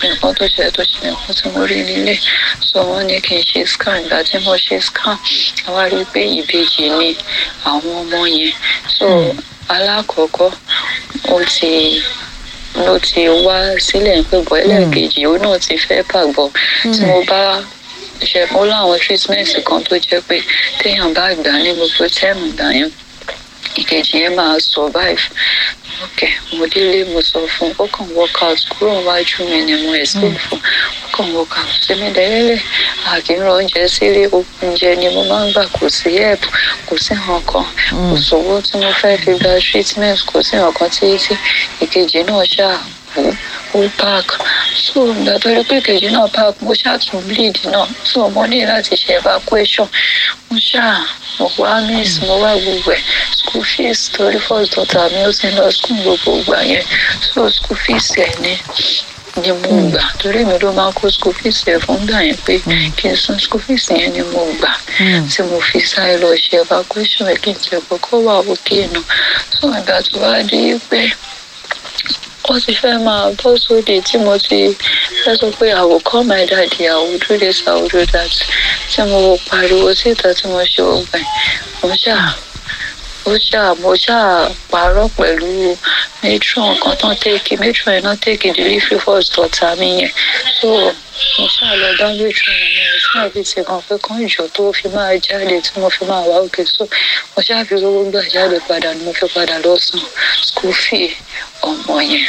nǹkan tó ṣẹlẹ̀ tó ṣẹlẹ̀ nǹkan tí mo rí nílé so wọ́n ní kí n ṣe scan ìgbà tí mo ṣe scan àwa rí i pé ìbejì ni àwọn ọmọ yẹn so alákọ̀ọ́kọ́ ó ti ló ti wá sílẹ̀ pé bọ́ ẹlẹ́ẹ̀kejì òun náà ti fẹ́ pàgbọ́ tí mo bá ṣe mo láwọn treatment kan tó jẹ́ pé téèyàn bá gbà ní gbogbo tẹ́ẹ̀mù gbà yẹn ìkejì yẹn máa survive ok mo délé mo sọ fún ó kàn work out kúrò wájú mi ni mo escape fún ó kàn work out sẹ́mi dẹ́lẹ́lẹ̀ àkínrán oúnjẹ sílé oúnjẹ ni mo máa ń gbà kò sí help kò sí nǹkan kò sówó tí mo fẹ́ fi gba treatment kò sí nǹkan títí ìkejì náà ṣáà kú ó park so ìgbà tó rí pé ìkejì náà park mo ṣáà tún bleed náà so mo ní láti ṣe evacuation mo ṣáà mo wá miss mo wá gbogbo ẹ̀ school fees torí first daughter mi ó ti lọ school gbogbo ìgbà yẹn so school fees ẹ̀ ní ni mo gbà torí mi ló máa kó school fees ẹ̀ fún gbà yẹn pé kí n san school fees yẹn ni mo gbà tí mo fi sáré lọ ṣe evacuation ẹ̀ kí n tẹ̀ kọ́kọ́ wà òkè náà so ìgbà tó wá dé pé ó ti fẹ́ máa bọ́ sóde tí mo ti fẹ́ sọ pé I will call my daddy I will do this I will do that tí mo pariwo síta tí mo ṣe gbogbo ẹ̀ mo ṣáà ó ṣáà mo ṣáà parọ́ pẹ̀lú matron kan tán tẹ́kì matron yẹn náà tẹ́kì delivery first daughter mi yẹn so mo ṣáà lọ bá matron yẹn ní ẹ̀sìn àbí ti kan pé kán ìjọ tó fi máa jáde tí mo fi máa wá òkè so mo ṣáà fi owó gbà jáde padà ni mo fi padà lọ san school fee ọmọ yẹn.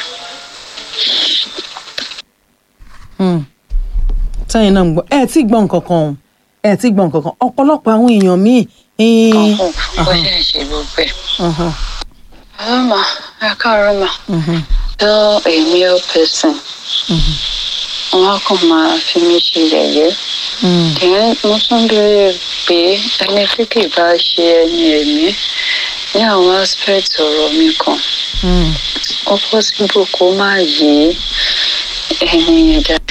sẹ́yìn náà ń gbọ́ ẹ tí gbọ́ nǹkan kan o ẹ tí gbọ́ nǹkan kan ọ̀pọ̀lọpọ̀ àwọn èèyàn míì. ọ̀hún bó ṣe ń ṣe gbogbo ẹ̀. ọlọ́mà ẹ káàárọ̀ mà tell a male person wọn kàn máa fi mí ṣe yẹ̀yẹ́ then mo tún béèrè pé ẹni tí kì í bá ṣe ẹni ẹ̀mí ní àwọn aspect ọ̀rọ̀ mi kan ó possible kó má yé ẹni yẹn dáadáa.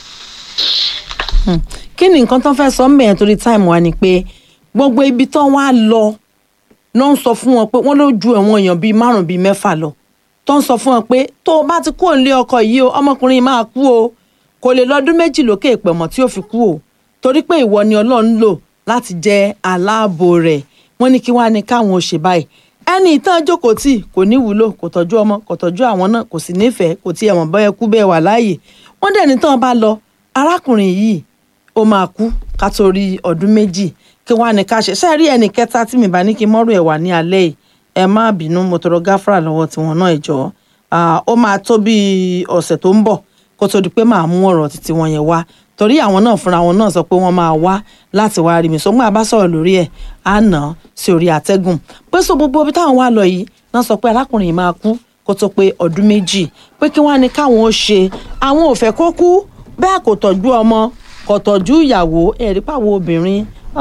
kí ni nǹkan tó fẹ́ sọ ń bẹ̀yẹn torí táìmù wa ni pé gbogbo ibi tó wá lọ náà ń sọ fún wọn pé wọ́n ló ju ẹ̀wọ̀n èèyàn bíi márùn bíi mẹ́fà lọ tó ń sọ fún wọn pé tó o bá ti kúrò nílé ọkọ yìí o ọmọkùnrin máa kú o kò lè lọ́dún méjì lókè ìpẹ̀mọ̀ tí ó fi kú o torí pé ìwọ ni ọlọ́run lò láti jẹ́ aláàbò rẹ̀ wọ́n ní kí wọ́n á ní káwọn ò ṣe báyìí ẹni ìtàn jókòó tì kò ní wúlò kò tọ́jú ọmọ kò tọ́jú àwọn náà kò sì nífẹ̀ẹ́ kò tiẹ̀ mọ̀ bọ́yẹ kú bẹ́ẹ̀ wà láàyè wọ́n dẹ̀ ní tán bá lọ arákùnrin yìí ó máa kú ká tó rí ọdún méjì kí wọ́n á ní ká ṣe ṣe rí ẹnì kẹta tí mi bá ní kí n mọ́rù ẹ̀ wà ní alẹ́ yìí ẹ má bínú mo tọrọ gáfárà lọ́wọ́ tiwọn náà ìjọ ó máa tó bí ọ̀sẹ̀ tó ń bọ̀ kó tó di pé màá mú ọ̀rọ̀ títí wọn yẹn wá torí àwọn náà fúnra wọn náà sọ pé wọ́n máa wá láti wá rí mi sọ gbọ́n àbá sọ̀rọ̀ lórí ẹ̀ á nà án sí orí àtẹ́gùn pé so gbogbo ibi táwọn wá lọ yìí náà sọ pé arákùnrin yìí máa kú kó tó pé ọdún méjì pé kí wọ́n á ní káwọn ó ṣe àwọn ò fẹ́ kó kú bẹ́ẹ̀ kò tọ́jú ọmọ kò tọ́jú ìyàwó ẹ̀rí pàwọ́ obìnrin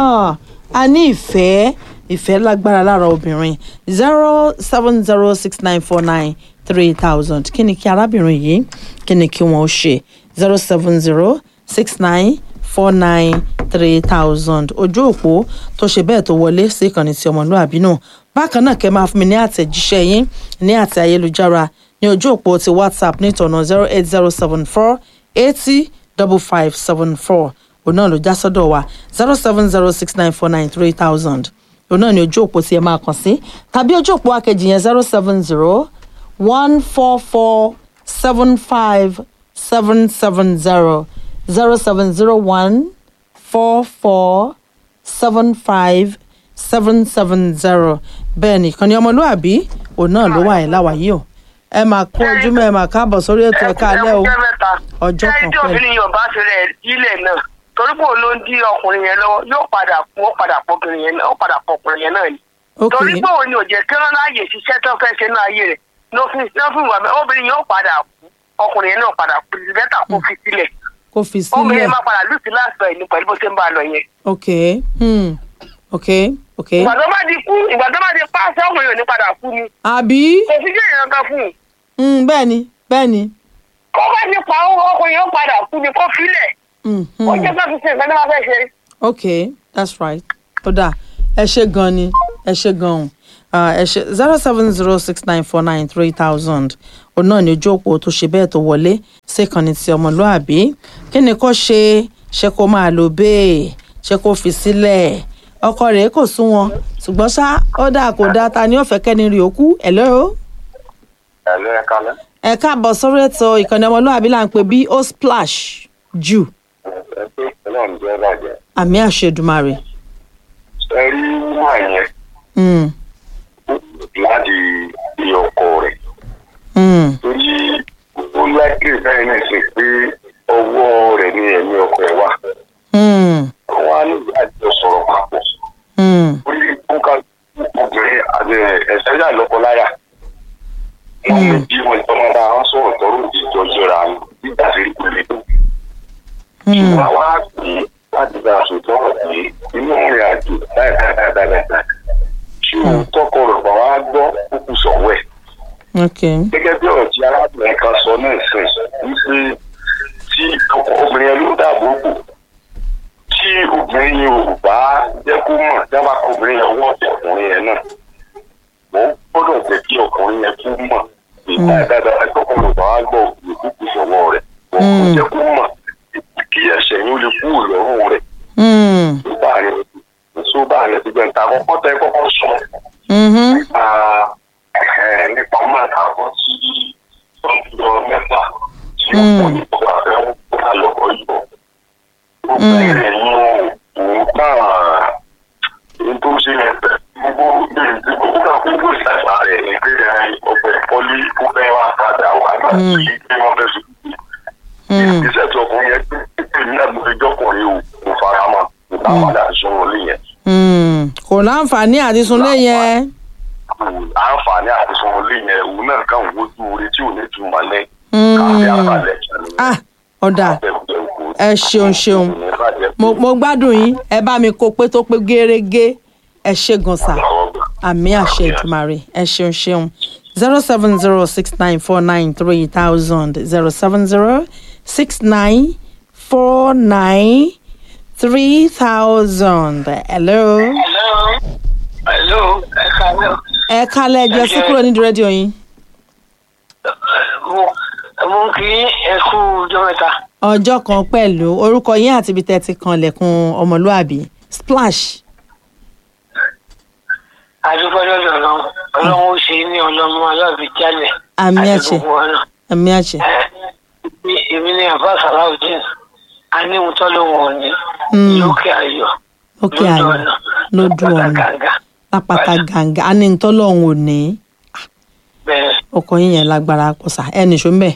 a ní ìfẹ́ ìfẹ́ lágbára lára obìnrin zero seven zero six nine four nine three thousand kí ni kí arábìnrin yìí kí ni kí wọ́n ó ṣe zero seven zero six nine four nine three thousand ojú òpó tó ṣe bẹ́ẹ̀ tó wọlé sí ìkànnì tí ọmọlúàbí náà bákan náà kẹ́ máa fún mi ní àtẹ̀jíṣẹ́ yín ní àtẹ̀ ayélujára ní ojú òpó ti whatsapp ní ìtọ̀nà zero eight zero seven four eighty double five seven four òun náà ló já sọ́dọ̀ wa zero seven zero six nine four nine three thousand òun náà ní ojú òpó tí ẹ máa kàn sí tàbí ojú òpó akejì yẹn zero seven zero one four four seven five seven seven zero zero seven zero one four four seven five seven seven zero bẹ́ẹ̀ ni ìkànnì ọmọlúàbí òun náà ló wà yẹn láwàyé o ẹ máa kó ojúmọ́ ẹ máa káàbọ̀ sórí ètò ẹ̀ka alẹ́ o ọjọ́ kan pẹ̀lú. ẹjọ́ obìnrin yóò bá ṣe rẹ̀ ilẹ̀ náà torí pé òun ló ń dí ọkùnrin yẹn lọ́wọ́ yóò padà kú ó padà pọ̀ ọkùnrin yẹn náà ó padà pọ̀ ọkùnrin yẹn náà ni. torí pé òun ni ò jẹ́ kí wọ́n láàyè ṣiṣẹ́ tó fẹ́ ṣe ní ayé rẹ̀ ló fi wà bẹ́ẹ̀ obìnrin yóò padà kú ọkùnrin yẹn náà padà kú bẹ́tà kó fi sílẹ̀. kó fi sílẹ̀ obìnrin yẹn máa padà lùsí láàpẹ̀ ní pẹ̀lú bó ṣe ń bá a lọ yẹn. ok hmm. ok ok. ìgbà tó bá di kú ìgbà tó bá di pàṣẹ ọkùnrin yóò ní padà kú ni. àbí. kò sí jẹ́ ìran kan fún un. Hmm, bẹ́ẹ̀ ni bẹ́ẹ̀ ni. kó bá ti pa ọkùnrin yóò padà kú ni kó filẹ̀. ó jẹ́ pé fi ṣe nǹkan tó bá fẹ́ ṣe. ok that's right ó dáa ẹ ṣe gan ni ẹ ṣe gan ẹ ṣe zero seven zero six nine four nine three thousand òun náà ní ojú òpó tó ṣe bẹ́ẹ̀ tó wọlé síkànnì ti ọmọlúàbí kí ni kó ṣe ṣe kó máa lò bẹ́ẹ̀ ṣe kó fi sílẹ̀ ọkọ rẹ̀ kò sún wọn ṣùgbọ́n ṣá ó dáa kò dáa ta ni ó fẹ́ kẹ́ni rí òkú ẹ̀ lọ́rọ́ Ẹ̀lú ẹ̀ka lẹ́. ẹ káàbọ̀ sórí ètò ìkànnì ọmọlúàbí là ń pè bí ó splash jù Ẹ pé náà ń jẹ́ bàjẹ́. àmì àṣẹdùmarè. Ẹ rí wúwà yẹn Mm, láti di ọkọ rẹ̀. mm, Torí ó láìpẹ́ bẹ́ẹ̀ náà ṣe pé ọwọ́ rẹ̀ ní ẹ̀mí ọkọ ẹ̀ wà. mm, Àwọn àníbi àjọ sọ̀rọ̀ papọ̀. mm, Orí kúkà obìnrin àti ẹ̀sẹ̀ yà lọ́kọláyà. Wọ́n lè bí wọn tọ́mọ bá wọn sọ̀rọ̀ tọ́rọ̀ ìjọ jọra nígbà tí kò lè tó. mm, Àwa á pè é láti bá aṣọ tọ́rọ̀ pé inú ìrìn àjò dáadáa ṣé òun tọkọ rẹ̀ bá wá gbọ́ kúkú sọ̀wọ́ ẹ̀. ok. gẹ́gẹ́ bí ọ̀rọ̀ tí arábìnrin kan sọ náà sìn wípé tí ọkọ obìnrin yẹn ló dàbò bò tí obìnrin yẹn ò bá jẹ́ kó mọ̀ jábà kó obìnrin yẹn wọ́ ọ̀tẹ̀ ọkùnrin yẹn náà wọ́n gbọ́dọ̀ jẹ́ kí ọkùnrin yẹn kó mọ̀ ìgbà dáadáa tọkùnrin bá wá gbọ́ òkú kúkú sọ̀wọ́ rẹ̀ wọ́n kò jẹ́ kó mọ̀ kí ẹsẹ̀ yín ó lè kú ìlọ́rùn rẹ̀ Mm, tó bá rẹ̀ tó bá rẹ̀ ti gbẹ̀ǹta àkọ́kọ́ tẹ́ kọ́kọ́ sọ mhm, nípa ẹ̀ nípa máa àwọn tí wọ́n ti lọ mẹ́fà tí ó kọ́ nípa àfẹ́ wọn kó lọ́kọ́ yìí. ó bẹ̀rẹ̀ ní òun náà ní tó ṣe ẹ̀fẹ̀ gbogbo bẹ̀rẹ̀ tí gbogbo náà gbogbo ìsàgbà rẹ̀ ní pé ọ̀pẹ̀ pọ́lí ó fẹ́ wá padà wá láti pé wọ́n fẹ́ sùn. mm, ìgbésẹ̀ tó ọkùnrin yẹn pé pé ní àgbẹ̀jọ́kùnrin ò kò fara mọ́ nípa padà sọ̀rọ̀ lé yẹn. mm. kò láǹfààní àti sunlé yẹn. àǹfààní àti sọ̀rọ̀ lé yẹn òun náà kàn wojú orí tí ò ní túmọ̀ lẹ́ Mm. káfí àbálẹ̀ ah ọ̀dà ẹ ṣeun ṣeun mo mo gbádùn yín ẹ bá mi kó pé tó pé gérégé ẹ ṣe gan sa àmì àṣẹ ìdùmarè ẹ ṣeun ṣeun zero seven zero six nine four nine three thousand zero seven zero six nine four nine three thousand hello. hello hello ẹ káàárọ̀ ẹ kálẹ̀ ẹjọ́ sí kúrò nídìí rédíò yín. mo mo kì í ẹ kú ọjọ́ mẹ́ta ọjọ́ kan pẹ̀lú orúkọ yín àti ibi tẹ́ ti kan lẹ̀kùn ọmọlúàbí splash. àdúgbò lọ́dọ̀ ọlọ́run ọlọ́run ó ṣe ní ọlọ́mọ aláàbí jálẹ̀ Àmì àti àṣẹ. gbogbo wa náà. ẹ̀mí àṣẹ. Ẹ, èmi- èmi ní àbá sàláùdín a ní ohun tó lóun ò ní Mm. lókè ayọ̀ lókè lójú ayọ̀ ọ̀nà lójú ọ̀nà gàgà lápáta gàǹgà á ní tọ́lọ́hún ò ní bẹ́ẹ̀ ọkọ yín yẹn lágbára pọ̀ sá ẹ̀ nìṣó ń bẹ̀.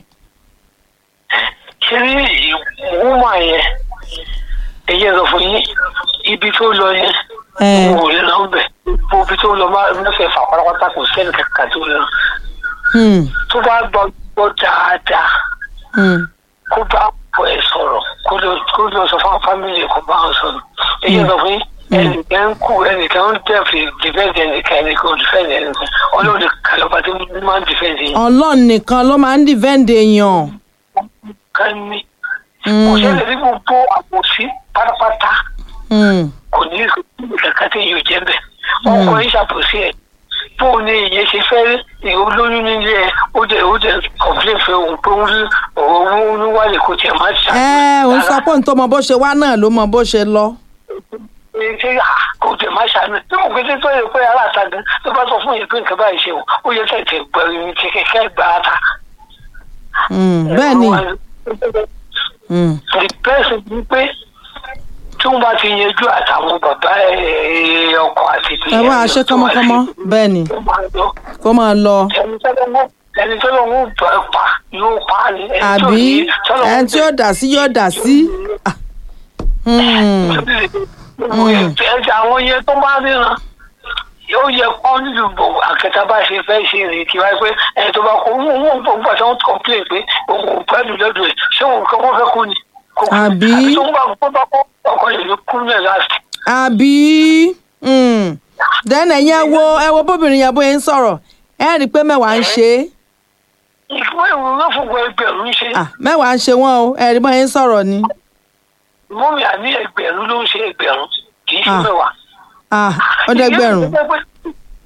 ṣé ní wúmà yẹn èyí ẹ̀rọ fún yín ibi tó lọ yẹn Ẹ. wò lè lọ bẹ̀ gbogbo ibi tó lọ má- mẹ́fẹ̀ẹ́ fà pátápátá kò sẹ́ni kankan tó lọ Hmm, tó bá gbọ́ gbọ́ dáadáa hmm, kó bá pọ̀ ẹ̀ sọ̀rọ̀ kó lọ kó lọ sọ fún fámìlì kó bá wọn sọ̀rọ̀ èyí ẹ̀rọ fún yín ẹnìkan ń kú ẹnìkan ń dẹ̀fẹ̀ dìfẹ́ǹdì ẹnìkan ẹnìkan ò dìfẹ́ǹdì ẹnìkan ọlọ́run kàlọ́ba tí wọ́n máa ń dìfẹ́ǹdì yẹn ọlọ́run nìkan ló máa ń dìvẹ́ǹdì èèyàn. ká ní kò Hmm, sẹ́ni tí gbogbo àpòsí pátápátá hmm, kò ní kankan tí yóò jẹ́ bẹ́ẹ̀ ọkọ yìí ṣàpòsí ẹ̀ bó o ní ìyẹn ṣe fẹ́ ní olóyún nílé ẹ̀ ó jẹ́ ó jẹ́ kọ̀m̀plé fẹ́ òun pé ó rí ọ̀rọ̀ owó wálé kò tiẹ̀ má ṣàkóso. ẹ òun sọ pé òun tó mọ bó ṣe wá náà ló mọ bó ṣe lọ. ṣe kò tẹ̀ má ṣàánú tí mo gbé tó yẹ pé aláta gan tó bá sọ fún yẹn pé nǹkan báyìí ṣe o ó yẹ kẹ̀kẹ́ gbẹ̀rù kẹ̀kẹ́ gbà á ta. Hmm, bẹ́ẹ̀ ni hmm, the person ni pé tí wọ́n bá ti yanjú àtàwọn bàbá ẹ̀ ọkọ àti ẹ bá a ṣe kọ́mọ́kọ́mọ́ bẹ́ẹ̀ ni ó máa lọ kó máa lọ. ẹni tọ́lọ́ ẹni tọ́lọ́ ń bọ̀ ẹ́ pa yóò pa á ní ẹni tó àbí ní tọ́lọ́ ẹni tí yóò dà sí yóò dà sí. Ah, hmm, ẹja àwọn yẹn tó bá ríran yóò yẹ kọ́ nílùú bò àkẹta bá ṣe fẹ́ ṣe rè kí wáyé pé ẹni tó bá kó wọn wọn bọ̀ nígbà tí wọ́n complain pé òun ò pẹ́lú lọ́dọ̀ ẹ̀ ṣé òun kọ́ wọ́n fẹ́ kú ni. Kò kú. Àbí? àbí tó ń bá kó bá kó ọkọ yìí ló kú ní ẹ̀ láti. àbí hmm, then ẹ̀yin ẹ wo ẹ wo bóbìnrin yẹn bóyá ń sọ̀rọ̀ ẹ rí i pé mẹ́wàá ń ṣe é ìfún ìwé ló fún gbọ́ ẹgbẹ̀rún ṣe Ah, mẹ́wàá ń ṣe wọ́n o ẹ rí i bóyá ń sọ̀rọ̀ ni. mọ́mí àní ẹgbẹ̀rún ló ń ṣe ẹgbẹ̀rún kì í ṣe Ah. mẹ́wàá. Ah, ó dẹ́gbẹ̀rún. tí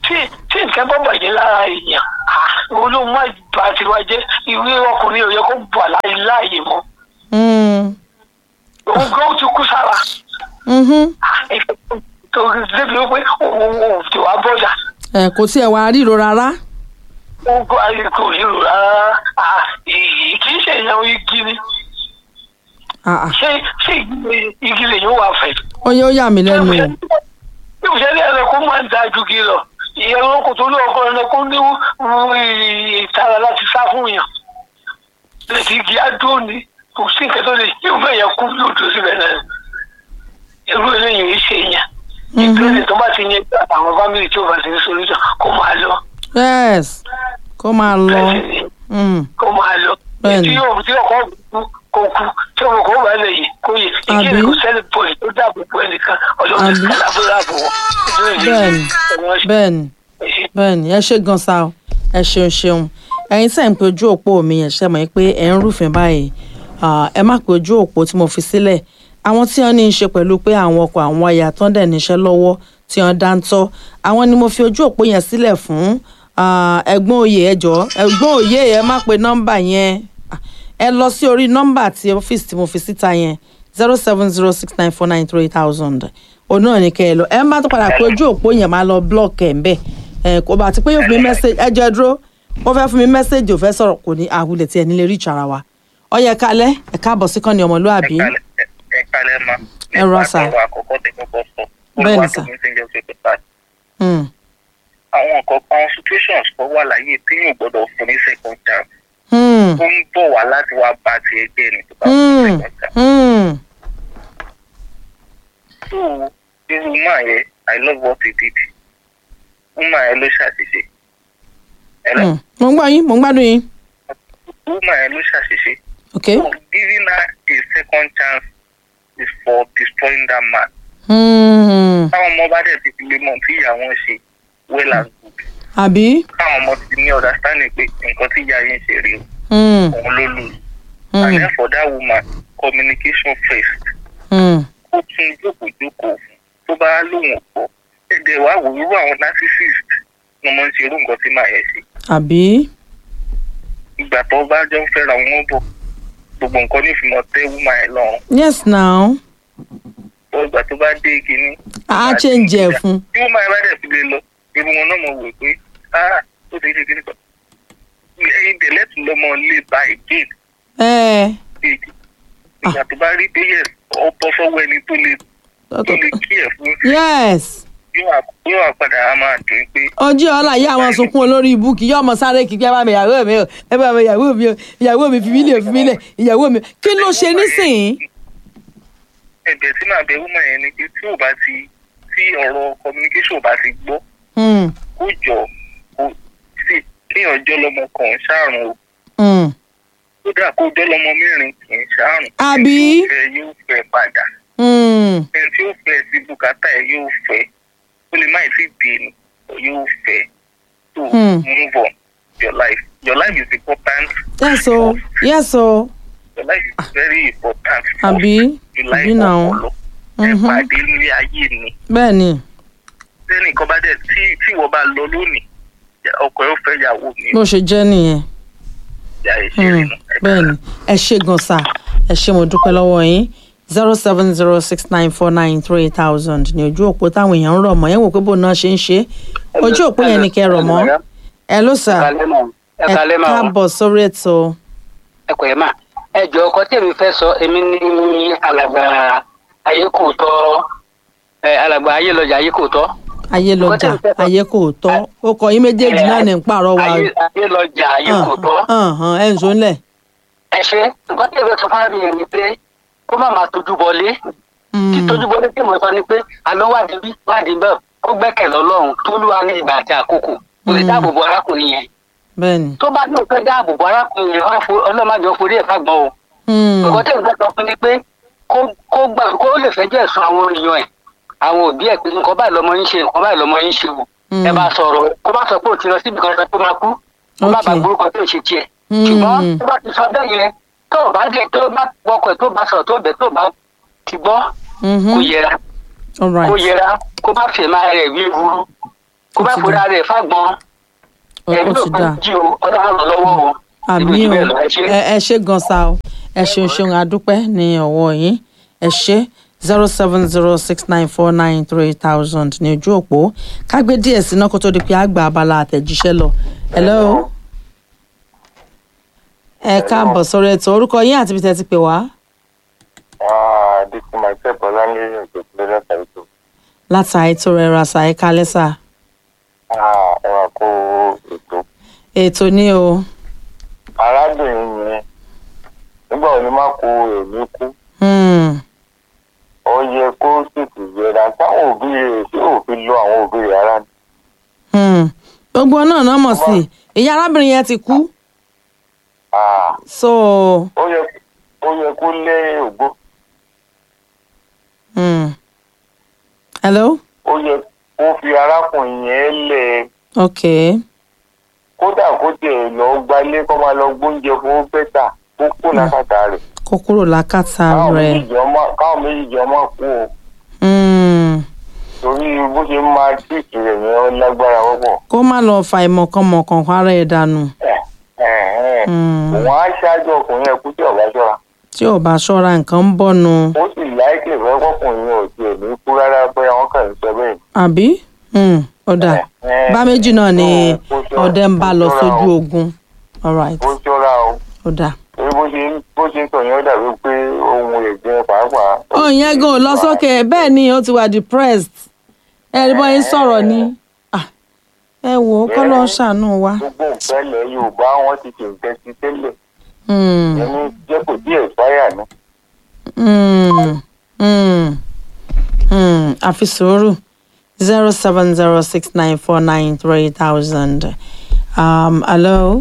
tí tí nǹkan bá bàjẹ́ lára èèyàn olóhùn má bà tiwa jẹ́ ìwé ọkùnrin ò yẹ kó bà láyé láàyè mọ́ Mm. òun gan ti kú sára Mhm. torí débi wípé òun ò tí wàá bọ́jà ẹ kò tí ẹ wá ríro rárá. òun kò ayé kò rí rò rárá Ah, ì- kì í ṣe èèyàn igi ni Ah, ah. ṣé ṣé igi- igi lè yóò wà fẹ́. ó yẹ ó yà mí lẹ́nu o. bí mo ṣe ní ẹranko máa ń da ju kí lọ ìyẹn kò tó ní ọkọ ẹranko ní wú- ìtara láti sá fún yàn lẹ́sìn igi adó ni kò sí nǹkan tó lè yóò fẹ́ yẹn kú yóò tó síbẹ̀ náà irú eléyìí yìí ṣe yàn ìpínlẹ̀ tó bá ti yẹn àwọn fámìlì tí ó bá ti ní solution kó máa lọ yes kó máa lọ. bẹ́ẹ̀ ni Mm. kó máa lọ Bẹ́ẹ̀ni. tí yóò tí ọkọ kú kó kú tí ọmọ kò bá lè yìí kó yẹ ìkíni Àbí? kò sẹ́ni pọ̀ tó dáàbò bo ẹnìkan ọlọ́run Àbí? kàlábọ̀ wọn. Bẹ́ẹ̀ni. bẹ́ẹ̀ni bẹ́ẹ̀ni ẹ ṣe gan sa o ẹ ṣeun ṣeun ẹ̀yin tẹ̀ ń pe ojú òpó mi ẹ̀ ṣe mọ̀ pé ẹ̀ ń rúfin báyìí Ah, ẹ má pe ojú òpó tí mo fi sílẹ̀ àwọn tí wọ́n ní í ṣe pẹ̀lú pé àwọn ọkọ̀ àwọn aya tó ń dẹ̀ níṣẹ́ lọ́wọ́ tí wọ́n dá ń tọ́ àwọn ni mo fi ojú òpó yẹn sílẹ̀ fún Ah, ẹ̀gbọ́n òye ẹ jọ̀ọ́ ẹ̀gbọ́n òye ẹ má pe nọ́mbà yẹn Ah, ẹ lọ sí orí nọ́mbà tí ọ́fíìsì tí mo fi síta yẹn zero seven zero six nine four nine three thousand òun náà ní kẹ́ ẹ lọ ẹ má tó padà pé ojú òpó yẹn máa lọ blọọkì ẹ̀ ń bẹ̀ ẹ kò bá ti pé yóò fún mi mẹ́sẹ̀gì ẹ jẹ́ dúró ó fẹ́ fún mi mẹ́sẹ̀gì ò fẹ́ sọ̀rọ̀ kò ní àwùlẹ̀ tí ẹ nílé rí ìtsara wa ọyẹ kalẹ̀ ẹ káàbọ̀ sí kọ́ni ọmọlúàbí ẹ kalẹ̀ ma. Ẹ rọ sà. nípa àkọ́kọ́ tẹ kọ́kọ́ sọ. Bẹ́ẹ̀ ni sà. olùwàtò mi ti ń jẹ́ pé pípa. Hmm, àwọn nǹkan àwọn situations kan wà láyé tí yóò gbọ́dọ̀ fún ní second chance. hmm, ó ń bọ̀ wá láti wá bá ti ẹgbẹ́ ni tó bá fún hmm, ní second chance. hmm. so irú máa yẹ i love what he did. woman yẹn ló ṣàṣìṣe. ẹ̀rọ Hmm. mo ń gbọ́ yín mo ń gbádùn yín woman yẹn ló ṣàṣìṣe. ok so giving her a second chance is for destroying that man. Hmm, táwọn ọmọ bá dẹ̀ ti fi lè mọ̀ tí ìyá wọn ṣe well and good. àbí káwọn ọmọ ti ní understanding pé nǹkan tí ìyá yín ṣe rí o Hmm, òun ló lù ú. hmm, and then for that woman communication first hmm. ó tún jókòó jókòó fún tó bá lóun ò gbọ́ ẹ̀dẹ̀ wá wò irú àwọn narcissist ni wọ́n ń ṣe irú nǹkan tí màá yẹn ṣe àbí ìgbà tó bá jọ ń fẹ́ra wọn bọ̀ gbogbo nǹkan ní ìfimọ̀ tẹ́ woman yẹn lọ́rùn yes now tó ìgbà tó bá dé kínní. a change ẹ̀ fún tí woman yẹn bá dẹ̀ fi lè lọ irú wọn náà mọ̀ wò pé ah ó ti ṣe kíní kan ẹyin tẹ̀lé tún lọ́mọ lè ba again ẹ kejì ìgbà tó bá rí pé yẹ ọ bọ́ sọ́wọ́ ẹni tó lè tó lè kí ẹ̀ fún yes yóò wá- yóò wá padà á máa dùn pé ojú ọlá yìí àwọn sunkún olórí ibú kì í yọ ọmọ sáré kí ẹ bá mi ìyàwó mi o ẹ bá mi ìyàwó mi o ìyàwó mi fi mí lè fi mí lẹ ìyàwó mi kí ló ṣe nísìnyí. ẹ̀bẹ̀ tí màá bẹ woman yẹn ni pé tí ò bá ti tí ọ̀rọ̀ communication ò bá ti gbọ́ Hmm, kó jọ kó sì kéèyàn jọ́ lọ́mọ kan ṣàrùn o hmm. kódà kó jọ́ lọ́mọ mẹ́rin kì í ṣàrùn Àbí? ẹni tí ó fẹ́ yóò fẹ́ padà Hmm, ẹni tí ó fẹ́ sí bùkátà ẹ̀ yóò fẹ́ ó lè má ì tí ì dé ni yóò fẹ́ to Hmm. move on your life your life is important yes o yes o your life is very important àbí you àbí like náà ọpọlọ ẹ Mhm. pàdé nílé ayé ni bẹ́ẹ̀ ni sẹ́ni kan bá dẹ̀ tí tí ìwọ bá lọ lónìí ọkọ ẹ̀ ó fẹ́ yàwó mi bó ṣe jẹ́ nìyẹn ìyá ẹ̀ ṣe rí Hmm, nu bẹ́ẹ̀ ni ẹ ṣe gan sa ẹ ṣe mo dúpẹ́ lọ́wọ́ yín zero seven zero six nine four nine three thousand ní ojú òpó táwọn èèyàn ń rọ̀ mọ́ yẹn wò pé bó náà ṣe ń ṣe ojú òpó yẹn ni kẹ́ ẹ rọ̀ mọ́ ẹ ló sà kalẹ́ mọ̀ ẹ ẹ kalẹ́ mọ̀ káàbọ̀ sórí ètò ẹ kò yẹ mà ẹ jọ ọkọ tèmi fẹ́ sọ èmi ní alàgbà ayé kò tọ́ ẹ alàgbà ayé lọjà ayé kò tọ́ ayé lọjà ayé kò tọ́ ó kọ yín méjèèjì náà ní ń pààrọ̀ wa ayé ayé lọjà ayé kò tọ́ ẹ ń sọ ńlẹ̀. ẹ ṣe nǹkan tèmi sọ fún mi ni pé kó má máa tójú bọlé tí tójú bọlé tí mo sọ ni pé àlọ́ wádìí bí wádìí bẹ́ẹ̀ ó gbẹ́kẹ̀ lọ́lọ́run tó lúwa ní ìgbà àti àkókò kò lè Mm. dáàbò bo arákùnrin yẹn bẹ́ẹ̀ni. tó bá ní òfin dáàbò bo arákùnrin yẹn wá fo- ọlọ́mọdé ó forí ẹ̀ fagbọ́n o Hmm, nǹkan tí nǹkan sọ fún ni pé kó kó gbà kó lè fẹjọ́ ẹ̀sùn àwọn èèyàn ẹ̀ àwọn òbí ẹ̀ pé nǹkan báyìí lọmọ yín ṣe nǹkan báyìí lọmọ yín ṣe o Mm. ẹ bá sọ̀rọ̀ kó bá sọ pé ò ti lọ síbi kan sọ pé máa kú kó má bàa Okay. gbórúkọ tó ṣe tiẹ̀ Mm. ṣùgbọ́n tó bá ti sọ bẹ́ẹ̀ yẹn tó o bá dé tó bá wọkọ̀ tó bá sọ̀rọ̀ tó bẹ̀ tó bá ti gbọ́ mhm, kó yẹra all right. kó yẹra kó má fẹ́ máa rẹ̀ wí wúrú kó bá ti fura rẹ̀ fágbọn ó ẹ̀mí ó ló ti bá dà jí o ọlọ́run ràn lọ́wọ́ o. àmì Ibi o bẹ́ẹ̀ lọ, ẹ ṣé. ẹ ẹ ṣe gan sa o ẹ ṣeun ṣeun adúpẹ́ ní ọwọ́ yín ẹ ṣe zero seven zero six nine four nine three thousand ní ojú òpó kágbé díẹ̀ sí náà kó tó di pé àgbà abala àtẹ̀jíṣẹ́ lọ. hello ẹ káàbọ̀ sórí ètò orúkọ yín àti ibi tẹ́ ti pè wá this is myself ọlánlẹ́yìn òjòkúlẹ̀ látàrí tó látàrí tó rẹra ṣàì kálẹ̀ sà ẹ̀rọ kó ètò. ètò ní o arábìnrin yẹn nígbà wo ni má kó èmi kú Hmm, ó yẹ kó tètè yẹra táwọn òbí rẹ̀ ṣé òfin lo àwọn òbí rẹ̀ ara ni. hmm. gbogbo náà náà mọ̀ sí ìyá arábìnrin yẹn ti kú Ah, so ó yẹ ó yẹ kó lé ògbó hmm. hello ó yẹ kó fi arákùnrin yẹn lẹ̀ okay. kódà kó tiẹ̀ lọ gbalé kó máa lọ gbóúnjẹ fún bẹ́tà kó kó lákàtà rẹ̀ kó kúrò lákàtà káwọn rẹ̀ méjì ọmọ káwọn méjì ọmọ kú o Hmm, torí bó ṣe máa tíìtì rẹ̀ yẹn ó lágbára púpọ̀. kó má lọ fa ìmọ̀kànmọ̀kàn ara ẹ̀ dànù Hmm, òun á ṣáájú ọkùnrin ẹkú tí ọba ṣọ́ra tí ò bá ṣọ́ra nǹkan ń bọ̀ nu ó sì láìpẹ́ fẹ́ kọkùnrin ò tiẹ̀ ní kú rárá bóyá wọ́n kàn ń sọ bẹ́ẹ̀. àbí Hmm, ọ̀dà Eh, bá méjì náà ni kó ṣọ́ra- ọdẹ ń bá kó lọ ṣọ́ra sójú o. ogun alright ó ṣọ́ra o ọ̀dà. torí bó ṣe ń- bó ṣe ń sọ yẹn ó dàbí pé ohun ẹ̀jẹ̀ pàápàá. ó yẹn gan ò lọ sókè bẹ́ẹ̀ ni ó ti wà depressed ẹ rí bọ́ yín sọ̀rọ̀ ni Ah, ẹ wò ó kọ́ ló ń ṣàánú wa. gbogbo nǹkan ilẹ̀ yorùbá wọn ti ṣe nǹkan sí tẹ́lẹ̀ Hmm. ẹni jẹ́ kò tí ẹ̀ fáyà ní. Mm, mm, mm. àfi sùúrù zero seven zero six nine four nine three thousand. Um, hello,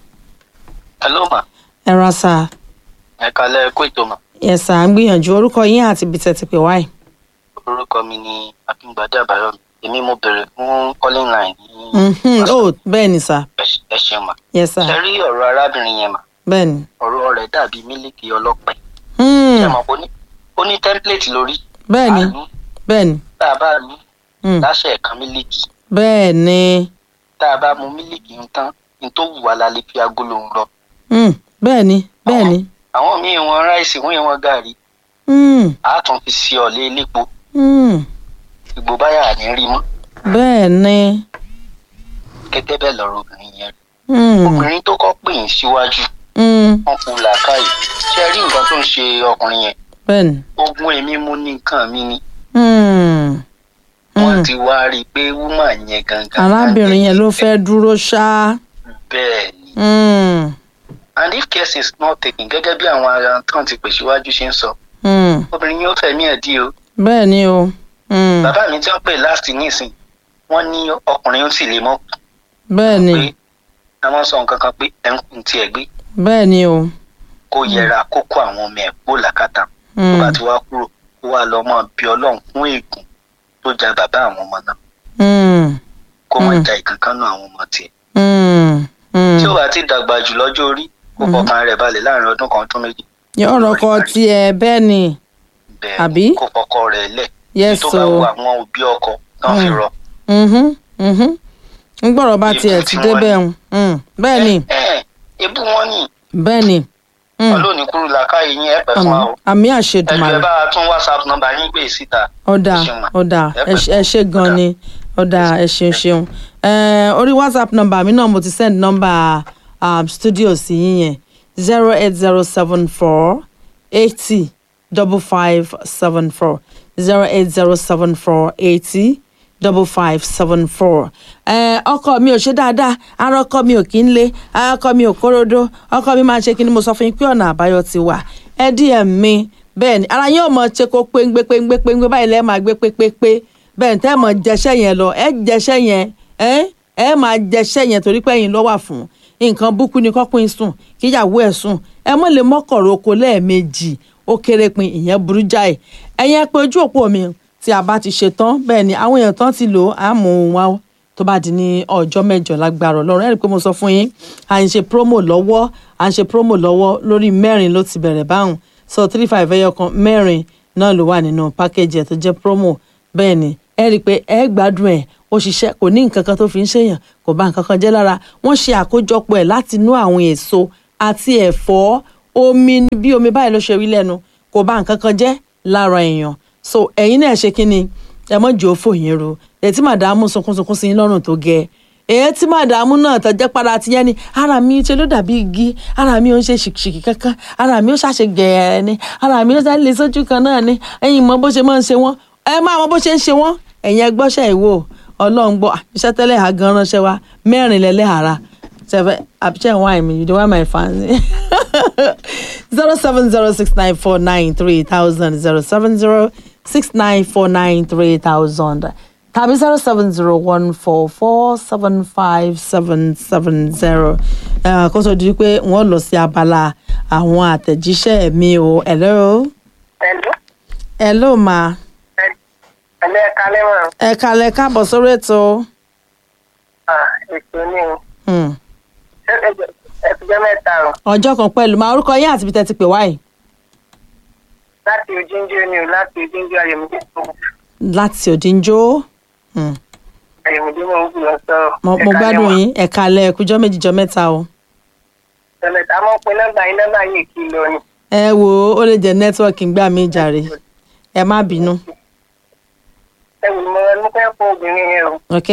hello ma ẹ ra sá. ẹ kalẹ̀ kó ètò mà Yes, sir. ń gbìyànjú orúkọ yín àti ibi tẹ́ ti pè wáyé. orúkọ mi ni akíngbadé àbáyọmí èmi mo bèrè fún calling line ní Mhm. Oh, bẹ́ẹ̀ ni sá. ẹ- ẹ ṣeun mà Yes, ṣe sir. rí ọ̀rọ̀ arábìnrin yẹn mà Bẹ́ẹ̀ ni. ọ̀rọ̀ rẹ̀ dàbí mílíkì ọlọ́pẹ Hmm. ṣe mọ̀ pé ó ní- ó ní tẹ́ḿpìlẹ̀tì lórí Bẹ́ẹ̀ ni. àánú Bẹ́ẹ̀ ni. tá a bá ní Hmm. láṣẹ ẹ̀kan mílíkì Bẹ́ẹ̀ ni. tá a bá mu mílíkì ń tán ní tó wù wá la lè fi agolo ń lọ Hmm. Bẹ́ẹ̀ ni. Bẹ́ẹ̀ ni. àwọn míì wọn ráìsì wọn wọn gàrí Hmm. a tún fi sí ọ̀lẹ́ elépo Hmm. ìgbò báyà ní rí mọ́ Bẹ́ẹ̀ ni. gẹ́gẹ́ bẹ́ẹ̀ lọ́rọ̀ obìnrin yẹn Hmm. obìnrin tó kọ́ pè yín síwájú Hmm. wọn kú làákàyè ṣe rí nǹkan tó ń ṣe ọkùnrin yẹn Bẹ́ẹ̀ ni. ogun èmi mú ní nǹkan mi ni Hmm. wọn Hmm. ti wá rí i pé wúmà yẹn gangan arábìnrin yẹn ló fẹ́ dúró ṣá. bẹ́ẹ̀ ni Hmm. and if case is not taken gẹ́gẹ́ bí àwọn ará tán ti pè síwájú ṣe ń sọ Hmm. obìnrin yóò fẹ̀mí ẹ̀ dí o bẹ́ẹ̀ ni o. Hmm. bàbá mi tí wọ́n pè last nísìn wọ́n ní ọkùnrin ó sì lè mọ́ bẹ́ẹ̀ ni pé àwọn sọ nǹkan kan pé ẹ̀ ń kun tiẹ̀ gbé bẹ́ẹ̀ ni o. kó yẹra kó kó àwọn ọmọ ẹ̀ kó làkàtà tó Hmm. bá ti wá kúrò kó wá lọ mọ́ bí ọlọ́run fún ègún tó ja bàbá àwọn ọmọ náà Hmm. kó mọ̀ Mm. ja ìkankan náà àwọn ọmọ tiẹ̀ Hmm. Hmm. tí ó bá ti dàgbà jù lọ́jọ́ orí kó fọkàn rẹ̀ balẹ̀ láàrin ọdún kan ọdún méjì yọ̀rọ̀ kọ tiẹ̀ bẹ́ẹ̀ ni. bẹ́ẹ̀ Àbí? kó fọkọ rẹ̀ lẹ̀ yes tó bá o. wù àwọn òbí ọkọ náà fi Mm. rọ. Mhm. Mhm. ń gbọ́dọ̀ bá Ikú tiẹ̀ tí ti wọ́n débẹ̀ ní. ń. Hmm. bẹ́ẹ̀ ni ẹ ẹ ebú wọn ni bẹ́ẹ̀ ni. Hmm. ọlọ́ọ̀ni kúrú làákàyè yín ẹ pẹ̀ fún wa àmì o àmì ẹ jù ẹ àṣedùmarè. bá a tún whatsapp nọ́mbà yín gbé síta ọ̀dà ẹ ṣeun mà. ọ̀dà Ẹ ẹ ṣe- ẹ ṣe gan Ọ̀dà. ni ọ̀dà ẹ ṣeun ṣeun Eh, orí whatsapp number mi náà mo ti send number um, studio sí yín yẹn zero eight zero seven four eighty double five seven four zero eight zero seven four eighty double five seven four ọkọ mi ò ṣe dáadáa ara ọkọ mi ò kí ń lé ara ọkọ mi ò kóródó ọkọ mi máa ń ṣe kí ni mo sọ fún yín pé ọ̀nà àbáyọ ti wà ẹ díẹ̀ mi bẹ́ẹ̀ ni ara yín ò mọ̀ ṣe kó péńgbé péńgbé péńgbé báyìí lẹ́ẹ̀ máa gbé pépépé bẹ́ẹ̀ ní tẹ́ ẹ̀ mọ̀ jẹṣẹ́ yẹn lọ ẹ jẹṣẹ́ yẹn ẹ ẹ máa jẹṣẹ́ yẹn torí pé ẹ̀yin ló wà fún nǹkan búkú ni kọ́kùn sùn kíyàwó ẹ̀ sùn ẹ mọ̀ lè mọ́kọ̀rọ̀ oko lẹ́ẹ̀mejì ó kéré pin ìyẹn burú jáì ẹ̀yin ẹ pé ojú òpó mi tí a bá ti ṣe tán bẹ́ẹ̀ ni àwọn èèyàn tán ti lò á mú un wá ó tó bá di ní ọjọ́ mẹ́jọ lágbára ọlọ́run ẹ̀rí pé mo sọ fún yín à ń ṣe promo lọ́wọ́ à ń ṣe promo lọ́wọ́ lórí mẹ́rin ló ti bẹ̀rẹ̀ báwọn so three five ẹyọ kan mẹ́rin náà ló wà nínú package ẹ̀ tó jẹ́ promo bẹ́ẹ̀ ni ẹ rí i pé ẹ gbádùn ẹ̀ ó ṣiṣẹ́ kò ní nǹkan kan tó fi ń ṣèyàn kò bá nǹkan kan jẹ́ lára wọ́n ṣe àkójọpọ̀ ẹ̀ láti inú àwọn èso àti ẹ̀fọ́ omi bí omi báyìí ló ṣe rí lẹ́nu kò bá nǹkan kan jẹ́ lára èèyàn so ẹ̀yin náà ṣe kí ni ẹ mọ̀ jẹ́ òfò yín ro ẹ̀ tí màdàmú sunkúnsunkún sí yín lọ́rùn tó gẹ èyí tí màdàmú náà tọ́jẹ́ padà ti yẹn ni ara mi ṣe ló dàbí igi ara mi ò ń ṣe ṣìkìṣìkì kankan ara mi ò ṣàṣe gẹ̀ẹ́rẹ́ ni ara mi ò ṣàṣe lè sójú kan náà ni ẹ̀yin mọ bó ṣe máa ń ṣe wọ́n ẹ máa mọ bó ṣe ń ṣe wọ́n ẹ̀yin ẹgbọ́ṣẹ́ ìwò ọlọ́run gbọ́ iṣẹ́ tẹ́lẹ̀ ha gan ránṣẹ́ wa mẹ́rin lẹ́lẹ́ ara sẹfẹ àbíṣẹ́ wine mi you dey wine my fans zero seven zero six nine four nine three thousand zero seven zero six nine four nine three thousand tàbí zero seven zero one four four seven five seven seven zero kó tó di pé wọ́n lọ sí abala àwọn àtẹ̀jíṣẹ́ mi o hello Hello. hello ma Ẹ̀lẹ́ ẹ̀ka lẹ́wọ̀n. ẹ kalẹ̀ káàbọ̀ sórí ètò Ètò ni o. hmm. Ẹ ti jẹ́ mẹ́ta o. ọjọ́ kan pẹ̀lú ma orúkọ yín àti ibi tẹ́ ti pè wáyìí Láti Ojúnjó ni o, láti Ojúnjó Ayọ̀mídé tó. láti òdìjọ́ hmm. Ayọ̀mídé mò ń gbìyànjú sọ̀rọ̀. mo mo Ẹ̀ka gbádùn lẹ́wọ̀n. yín ẹ kalẹ̀ ẹkújọ́ méjìjọ́ mẹ́ta o. Ẹ̀lẹ́ ta mọ̀ pé nọ́mbà yín nọ́mbà yín kì í lọ ni. ẹ wo ó lè jẹ nẹ́tíwọ́ọ̀kì ń gbà mí jàre ẹ má bínú Ẹ wò ni mo mo fẹ́ fún obìnrin yẹn o. ok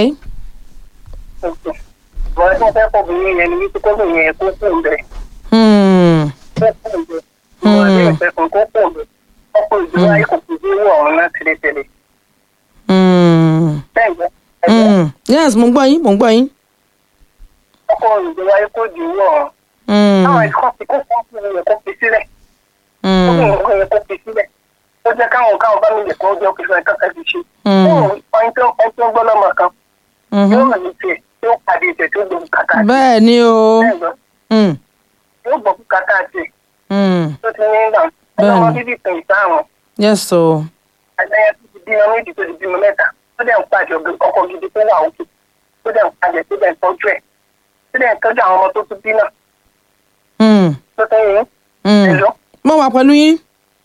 Mo rẹ́ mo fẹ́ fún obìnrin yẹn ni wípé kóbìnrin yẹn kó kù bẹ̀. hmm. Kó kù bẹ̀. Mo rẹ́ ìfẹ́ kan kó kù bẹ̀. Ọkọ̀ ìdúró ayé kò kù sí wọ̀ ọ̀run náà tẹ́lẹ̀tẹ́lẹ̀. Hmm. Bẹ́ẹ̀ gbọ́. Ẹ̀gbọ́n. Hmm. yes mo ń gbọ́ yín mo ń gbọ́ yín. Ọkọ̀ ìdúró ayé kò dì wọ̀ ọ̀run. Hmm. Àwọn ẹ̀kọ́ ti kó fún ọkùnrin yẹn kó fi sílẹ̀. Hmm. ọkùnrin yẹn kó fi sílẹ̀. Ó jẹ́ káwọn káwọn bá mi lè kó jẹ́ òkè fún ẹ̀ka kan fi ṣe. Hmm. Ọ̀yin tó ń tó ń gbọ́ lọ́mọ kan. Mhm. Yóò rìn ní tiẹ̀ tí ó pàdé tiẹ̀ tí ó gbọ́ kàkà tiẹ̀. bẹ́ẹ̀ ni o Bẹ́ẹ̀ gbọ́. Hmm. Yóò gbọ́ kàkà tiẹ̀ Hmm. tó ti ní ìgbà. Bẹ́ẹ̀ni. Ọlọ́mọ bíbí kan ìsáàrùn. yes o Àgbẹ̀yẹ tó ti bímọ méjì tó ti bímọ mẹ́ta. Ó dẹ̀ ń pàjọ ọkọ̀ gidi tó wà òkè. Ó dẹ̀ ń pàjẹ tó dẹ̀ ń tọ́jú ẹ̀. Tó dẹ̀ ń tọ́jú àwọn ọmọ tó tún bí náà. Hmm. Tó tẹ́ yín. Hmm. Ẹ̀lọ́. mo wà pẹ̀lú yín.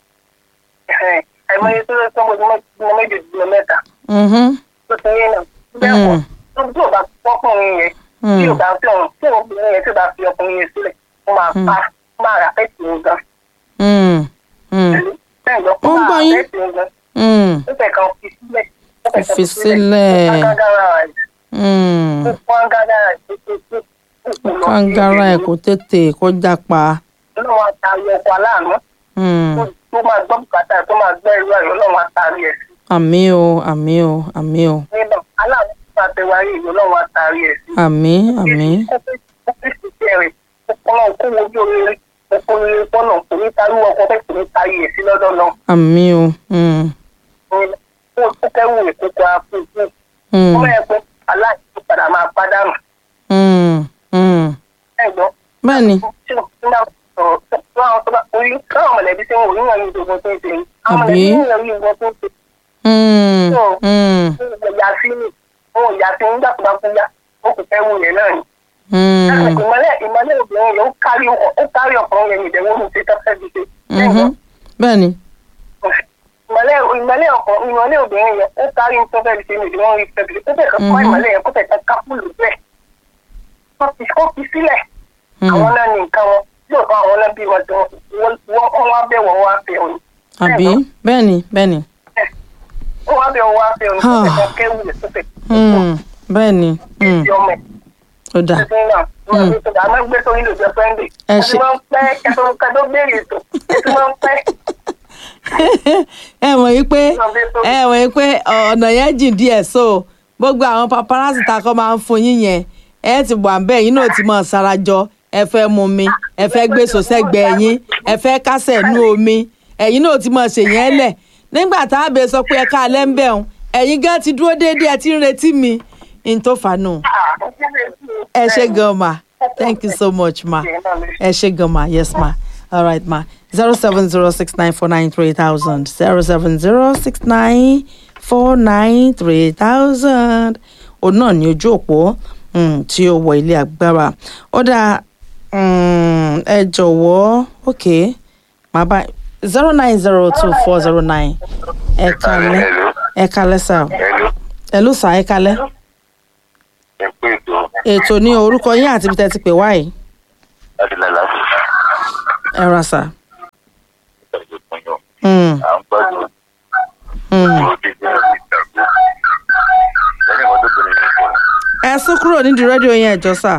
Àìmọye tó tọ́ bímọ méjì tó bímọ mẹ́ta. Mhm. Tó tẹ́ yín náà. Bẹ́ẹ̀ kọ́. Tó tí ò bá fọ́kùnrin yẹn. Tí ò Hmm. bá fi ọ̀hún. Tí obìnrin yẹn tí ò bá fi ọkùnrin yẹn sílẹ̀. Ó máa pa. Ó máa rà pẹ́ẹ́tì yẹn gan. Hmm. Hmm. Bẹ́ẹ̀ lọ. Ó ń gbọ́ yín. pẹ́ẹ́tì yẹn gan. Hmm. Ó fẹ́ kan fi sílẹ̀. Ó fẹ́ kan Fi sílẹ̀. Ó kágára rẹ̀. Hmm. Ó kágára rẹ̀ tó tó tó. Ó kò lọ sí kangara ẹ ìlú. kò tètè kó jápa. Ọlọ́run àtàrí ọkọ̀ aláàánú. Hmm. tó- tó máa gbọ́ bùkátà tó máa gbọ́ irú ayọ̀ ọlọ́run àtàrí ẹ̀ sí. àmì o àmì o àmì o nígbà aláàánú tó máa tẹ wáyé ìlú ọlọ́run àtàrí ẹ̀ sí. àmì àmì ó fi ó fi ṣiṣẹ́ rẹ̀ ọlọ́run kó wojú oríire ọkọ̀ oríire pọ́nà kò ní tarí ọkọ̀ bẹ́ẹ̀ kò ní tarí ẹ̀ sí lọ́dọ̀ náà. àmì o. Hmm. ó ó kẹ́rù ìkókò àfúnfún. Hmm. ó mẹ́rin pé aláìsí tó padà máa pàdánù. Hmm. Hmm. ẹ̀gbọ́n bẹ́ẹ̀ni tí ó ń bá sọ̀rọ̀ tó àwọn tó bá orí káwọn mọ̀lẹ́bí tí wọn ò níyàn ní ìdògùn tó ń ṣe yìí. àwọn Àbí? mọ̀lẹ́bí níyàn ní ìdògùn tó ń ṣe Hmm. So- Hmm. ìyá sí ni òun ìyá sí nígbà tó bá kú yá ó kò fẹ́ wù yẹn náà ni. Hmm. ìmọ̀lẹ́ ìmọ̀lẹ́ obìnrin yẹn ó kárí ọkọ̀- ó kárí ọkùnrin yẹn ìdẹ̀wò ní ṣe tọ́fẹ́ fi ṣe. Mhm. bẹ́ẹ̀ni ìmọ̀lẹ́ ìmọ̀lẹ́ ọkọ̀ ìmọ̀lẹ́ obìnrin yẹn ó kárí ní tọ́fẹ́ fi ṣe ní ìdíwọ́n rí fẹ́ fi ṣe. ó fẹ́ kọ́ Mhm. ìmọ̀lẹ́ yẹn kó fẹ́ ká fúlù bẹ́ẹ̀. Kó fi- kó fi sílẹ̀ Hmm. àwọn náà ní nǹkan wọn yóò kọ́ àwọn náà bí wọn tí wọ́n wọ́n wá bẹ̀ wọ́n wá fẹ́ òní. àbí bẹ́ẹ̀ni bẹ́ẹ̀ni wọ́n wá bẹ̀ wọ́n wá fẹ́ òní. ó fẹ́ kọ́ kéwù yẹn tó fẹ́ Hmm. bẹ́ẹ̀ni Hmm. fi ọmọ ẹ̀ ó dà Ẹ ẹ ṣe- ṣe. máa ń pẹ́ kẹtọ́ kẹtọ́ béèrè ètò ẹ ti máa ń pẹ́. ẹ mọ̀ yí pé ẹ mọ̀ yí pé ọ̀nà yẹn jìn díẹ̀ so gbogbo àwọn paparazzi ta kọ́ máa ń fún yín yẹn ẹ ti wà ń bẹ́ẹ̀ yín náà ti mọ̀ sarajọ ẹ fẹ́ mu mi ẹ fẹ́ gbé sòsẹ́gbẹ̀ẹ́ yín ẹ fẹ́ kásẹ̀ nú omi ẹ̀yin náà ti mọ̀ ṣèyẹn lẹ̀ nígbà tá a bẹ sọ pé ẹ ká alẹ́ ń bẹ̀ ọ̀hún ẹ̀yin gan ti dúró déédéé ẹ ti ń retí mi n tó fà nù ẹ ṣe gan ma thank you so much ma ẹ ṣe gan ma yes ma all right ma zero seven zero six nine four nine three thousand zero seven zero six nine four nine three thousand òun náà ní ojú òpó um, tí ó wọ ilé agbára ó dáa um, ẹ jọ̀wọ́ ok màá bá zero nine zero two four zero nine ẹ kalẹ́ ẹ kalẹ́ sá o Hello. ẹ ló sà ẹ kalẹ́ ẹ pé ètò ètò ní orúkọ yín àti ibi tẹ́ ti pè wá yìí láti lálẹ́ àti ẹ ra sà. ìtàgé fún yàn. Mm, à ń gbádùn mm. ìwọ dídí àti ìtàgé. lẹ́yìn ìwọ́n tó bẹ̀rẹ̀ ní ìfọ̀ ẹ sún kúrò nídìí rédíò yẹn ẹjọ́ sà.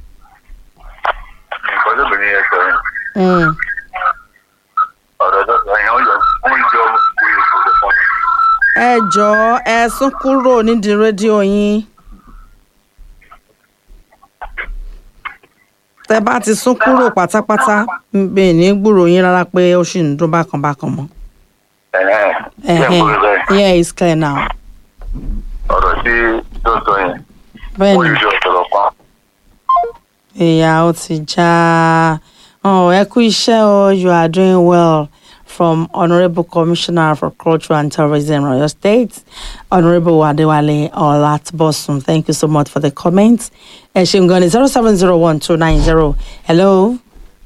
nǹkan tó bẹ̀rẹ̀ yẹn sọ yẹn Mm. ọ̀rọ̀ tó sọ yẹn ó yọ ó ń jọ ìwé ìfọ̀ fún mi. ẹ jọ̀ọ́ ẹ sún kúrò nídìí rédíò yín. tẹ bá ti sún kúrò pátápátá bẹ́ẹ̀ ní gbúrò yín rárá pé ó sì ń dún bákan bákan mọ́. ẹ̀hẹ́n ṣé ẹ̀ ń kúrò bẹ́ẹ̀ yeah it's clear now. ọ̀rọ̀ tí tó sọ yẹn bẹ́ẹ̀ ó ni yọ ọ̀tọ̀rọ̀ pa. ìyá ó ti já oh, ẹ kú iṣẹ́ o you are doing well from honourable commissioner for culture and tourism oyo state honourable adewale olatbosun thank you so much for the comment ẹ ṣeun gan ni zero seven zero one two nine zero hello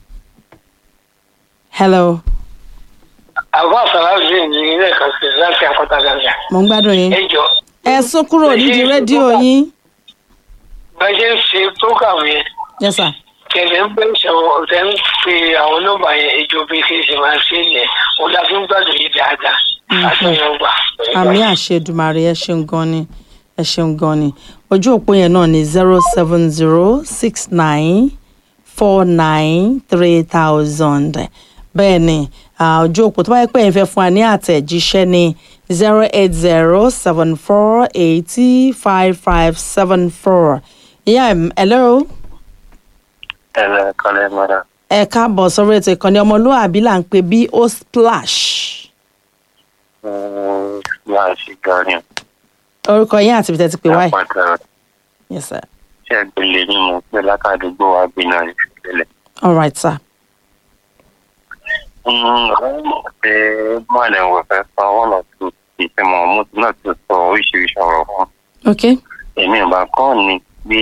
hello àwọn àfàlàfíà ní ilé kan sí láti àkọta gàgà mo ń gbádùn yín ẹ jọ ẹ sún kúrò nídìí rédíò yín bá ṣe ń ṣe program yẹn yes sir kẹlẹ ń bẹ ṣàwọn ọtẹ ń pe àwọn nọ́mbà yẹn ìjọ bí kí n ṣe máa ṣe yẹn òun la fi ń gbádùn yìí dáadáa àtúnyẹn gbà. àmì àṣedùmarè ẹ ṣeun gan ni ẹ ṣeun gan ni ojú òpó yẹn náà ni zero seven zero six nine four nine three thousand bẹ́ẹ̀ ni ah, ojú òpó tó bá yẹ pé ẹ̀ ń fẹ́ fún wa ní àtẹ̀jíṣẹ́ ní zero eight zero seven four eighty five five seven four ìyá ẹ̀ hello ẹ lẹ kálẹ̀ mọ́ra. ẹ káàbọ̀ sórí ètò ìkànnì ọmọlúwàbí là ń pè bí ó splash máa ṣe gan ni. orúkọ yín àti ibi tẹ́ ti pè wáyé àpàtà yes sir tí ẹgbẹ̀lẹ̀ ni mo pẹ́ látàdúgbò wa gbé náà ní ìpínlẹ̀. all right sir. pé mọ́lẹ̀ wọ̀ fẹ́ sọ wọ́n lọ tó ìfẹ́mọ̀ mo ti náà ti sọ oríṣiríṣi ọ̀rọ̀ fún. okay. èmi ìbá kọ́ ni pé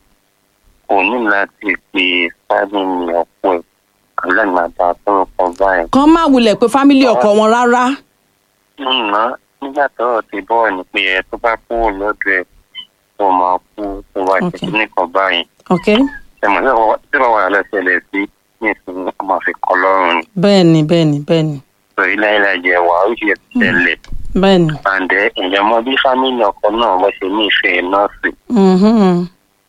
kò ní láti pe fámìlì ọ̀pọ̀ ẹ̀ alágbàdá tó ń kọ báyìí. kàn má wulẹ̀ pé fámílì ọkọ wọn rárá. nùnà nígbà tọ́rọ̀ ti bọ́ ni pé ẹ tó bá kúrò lọ́dọ̀ ẹ̀ tó máa kú tó wá Okay. jẹ́ nìkan báyìí. ok ẹ̀mọ̀ tí wọ́n wà lẹ́sẹ̀lẹ̀ sí ní ìsinmi ọmọ àfikọ́ lọ́rùn ni. bẹ́ẹ̀ ni bẹ́ẹ̀ ni bẹ́ẹ̀ ni sọ ilé ilé jẹ wà ó ṣe tẹ̀lé. bẹ́ẹ̀ ni. àǹdẹ ìyẹn mọ bí fámìlì ọkọ náà wọ́n ṣe ní ìfẹ́ nọ́ọ̀sì. Mhm.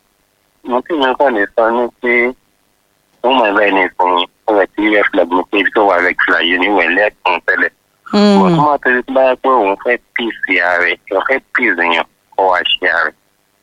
mo tí mi kàn lè sọ ní pé wọ́n mọ̀ ẹ̀rọ ẹni ìfún yín ó rẹ̀ tí red flag mo pé ibi tó wà red flag yìí níwẹ̀ lẹ́ẹ̀kan tẹ́lẹ̀. mo Mm. tún máa tẹ́lẹ̀ tó bá yẹ pé òun fẹ́ pèsè ààrẹ òun fẹ́ pèsè yàn kó wá ṣe ààrẹ.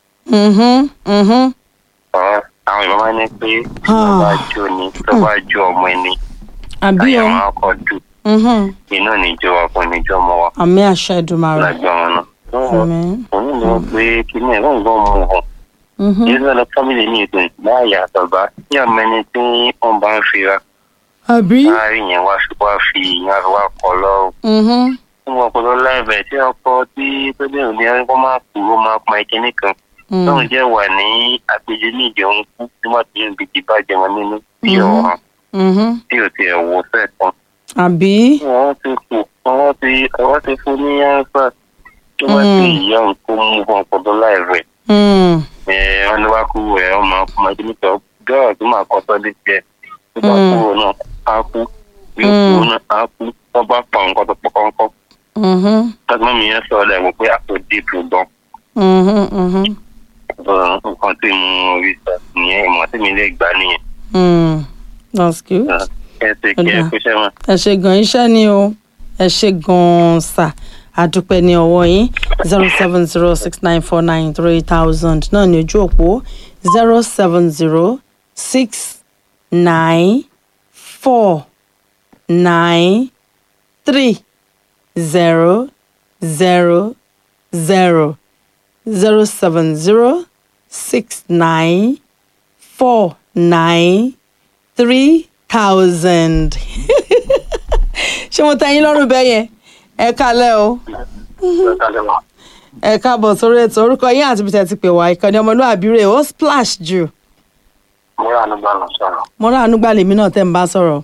Mhm. Mhm. ọ̀rọ̀ àwọn ìbọn máa ń ní pé tó bá jó ni tó bá jó ọmọ ẹni àbí àyà o wọn kọ dù Mhm. iná níjọ ọkùnrin níjọ ọmọ wa àmì àṣẹ ìdùmarè lágbá wọn náà. àmì. òun ló pé kíní ẹ̀rọ ń gbọ́ mu hàn. Mhm. Yíyá lọ fámìlì ní ètò ìgbáyà àtọ̀gbá tí àmọ́ ẹni tí wọ́n bá ń fira àbí. láàrin yẹn wá fi wá fi ìyẹn fi wá kọ lọ́rùn. Mhm. Fún ọpọlọ láìbẹ̀ tí ọkọ tí tó dé òní ẹni kó máa kú ó máa pa ẹkẹ nìkan. Tóun Mm. jẹ́ wà ní àpèjẹ ní ìjẹun kú nígbà tí yóò gbèjì bá jẹun nínú bí Mhm. ọ̀hún Mhm. tí ò tiẹ̀ wò sẹ́ẹ̀kan. àbí. Wọ́n ti kù wọ́n ti wọ́n ti fún ní ánsà tí wọ́n ti Mm. ìyá òun kó mú ọpọlọ láìbẹ̀. Mm. wọn ní wá kú ẹ ọmọ ọmọ ẹbí nípa gẹ́rọ̀ tó máa kọ́ sọ́dí tiẹ̀ tó bá Mm. kúrò náà á kú yóò Mm. kúrò náà á kú tó bá pa nǹkan tó pọ̀ kọ́ńkọ́ Mhm. tọ́gbọ́n mi yẹn sọ ọ́ lẹ́wọ̀ pé àpò dìbò gan Mhm. Mhm. nǹkan tí mo rí sọ nìyẹn ìmọ̀ tí mi lè gbà nìyẹn Mm. that's good. ẹ ṣe kí ẹ Ọ̀dà. kú sẹ́wọ̀n. ẹ ṣe gan iṣẹ́ ni o ẹ ṣe gan sà àdúpẹ́ ní ọwọ́ yín zero seven zero six nine four nine three thousand náà ní ojú òpó zero seven zero six nine four nine three zero zero zero zero seven zero six nine four nine three thousand. ṣé mo tẹ́ yín lọ́rùn bẹ́ẹ̀ yẹn ẹ kálẹ̀ o ẹ káàbọ̀ sórí ètò orúkọ yín àti bìtẹ̀ ti pè wá ìkànnì ọmọlúwàbí rè ó splash jù mo rà nígbà lọ sọ̀rọ̀ mo rà ànúgbà lèmi náà tẹ́ ń bá sọ̀rọ̀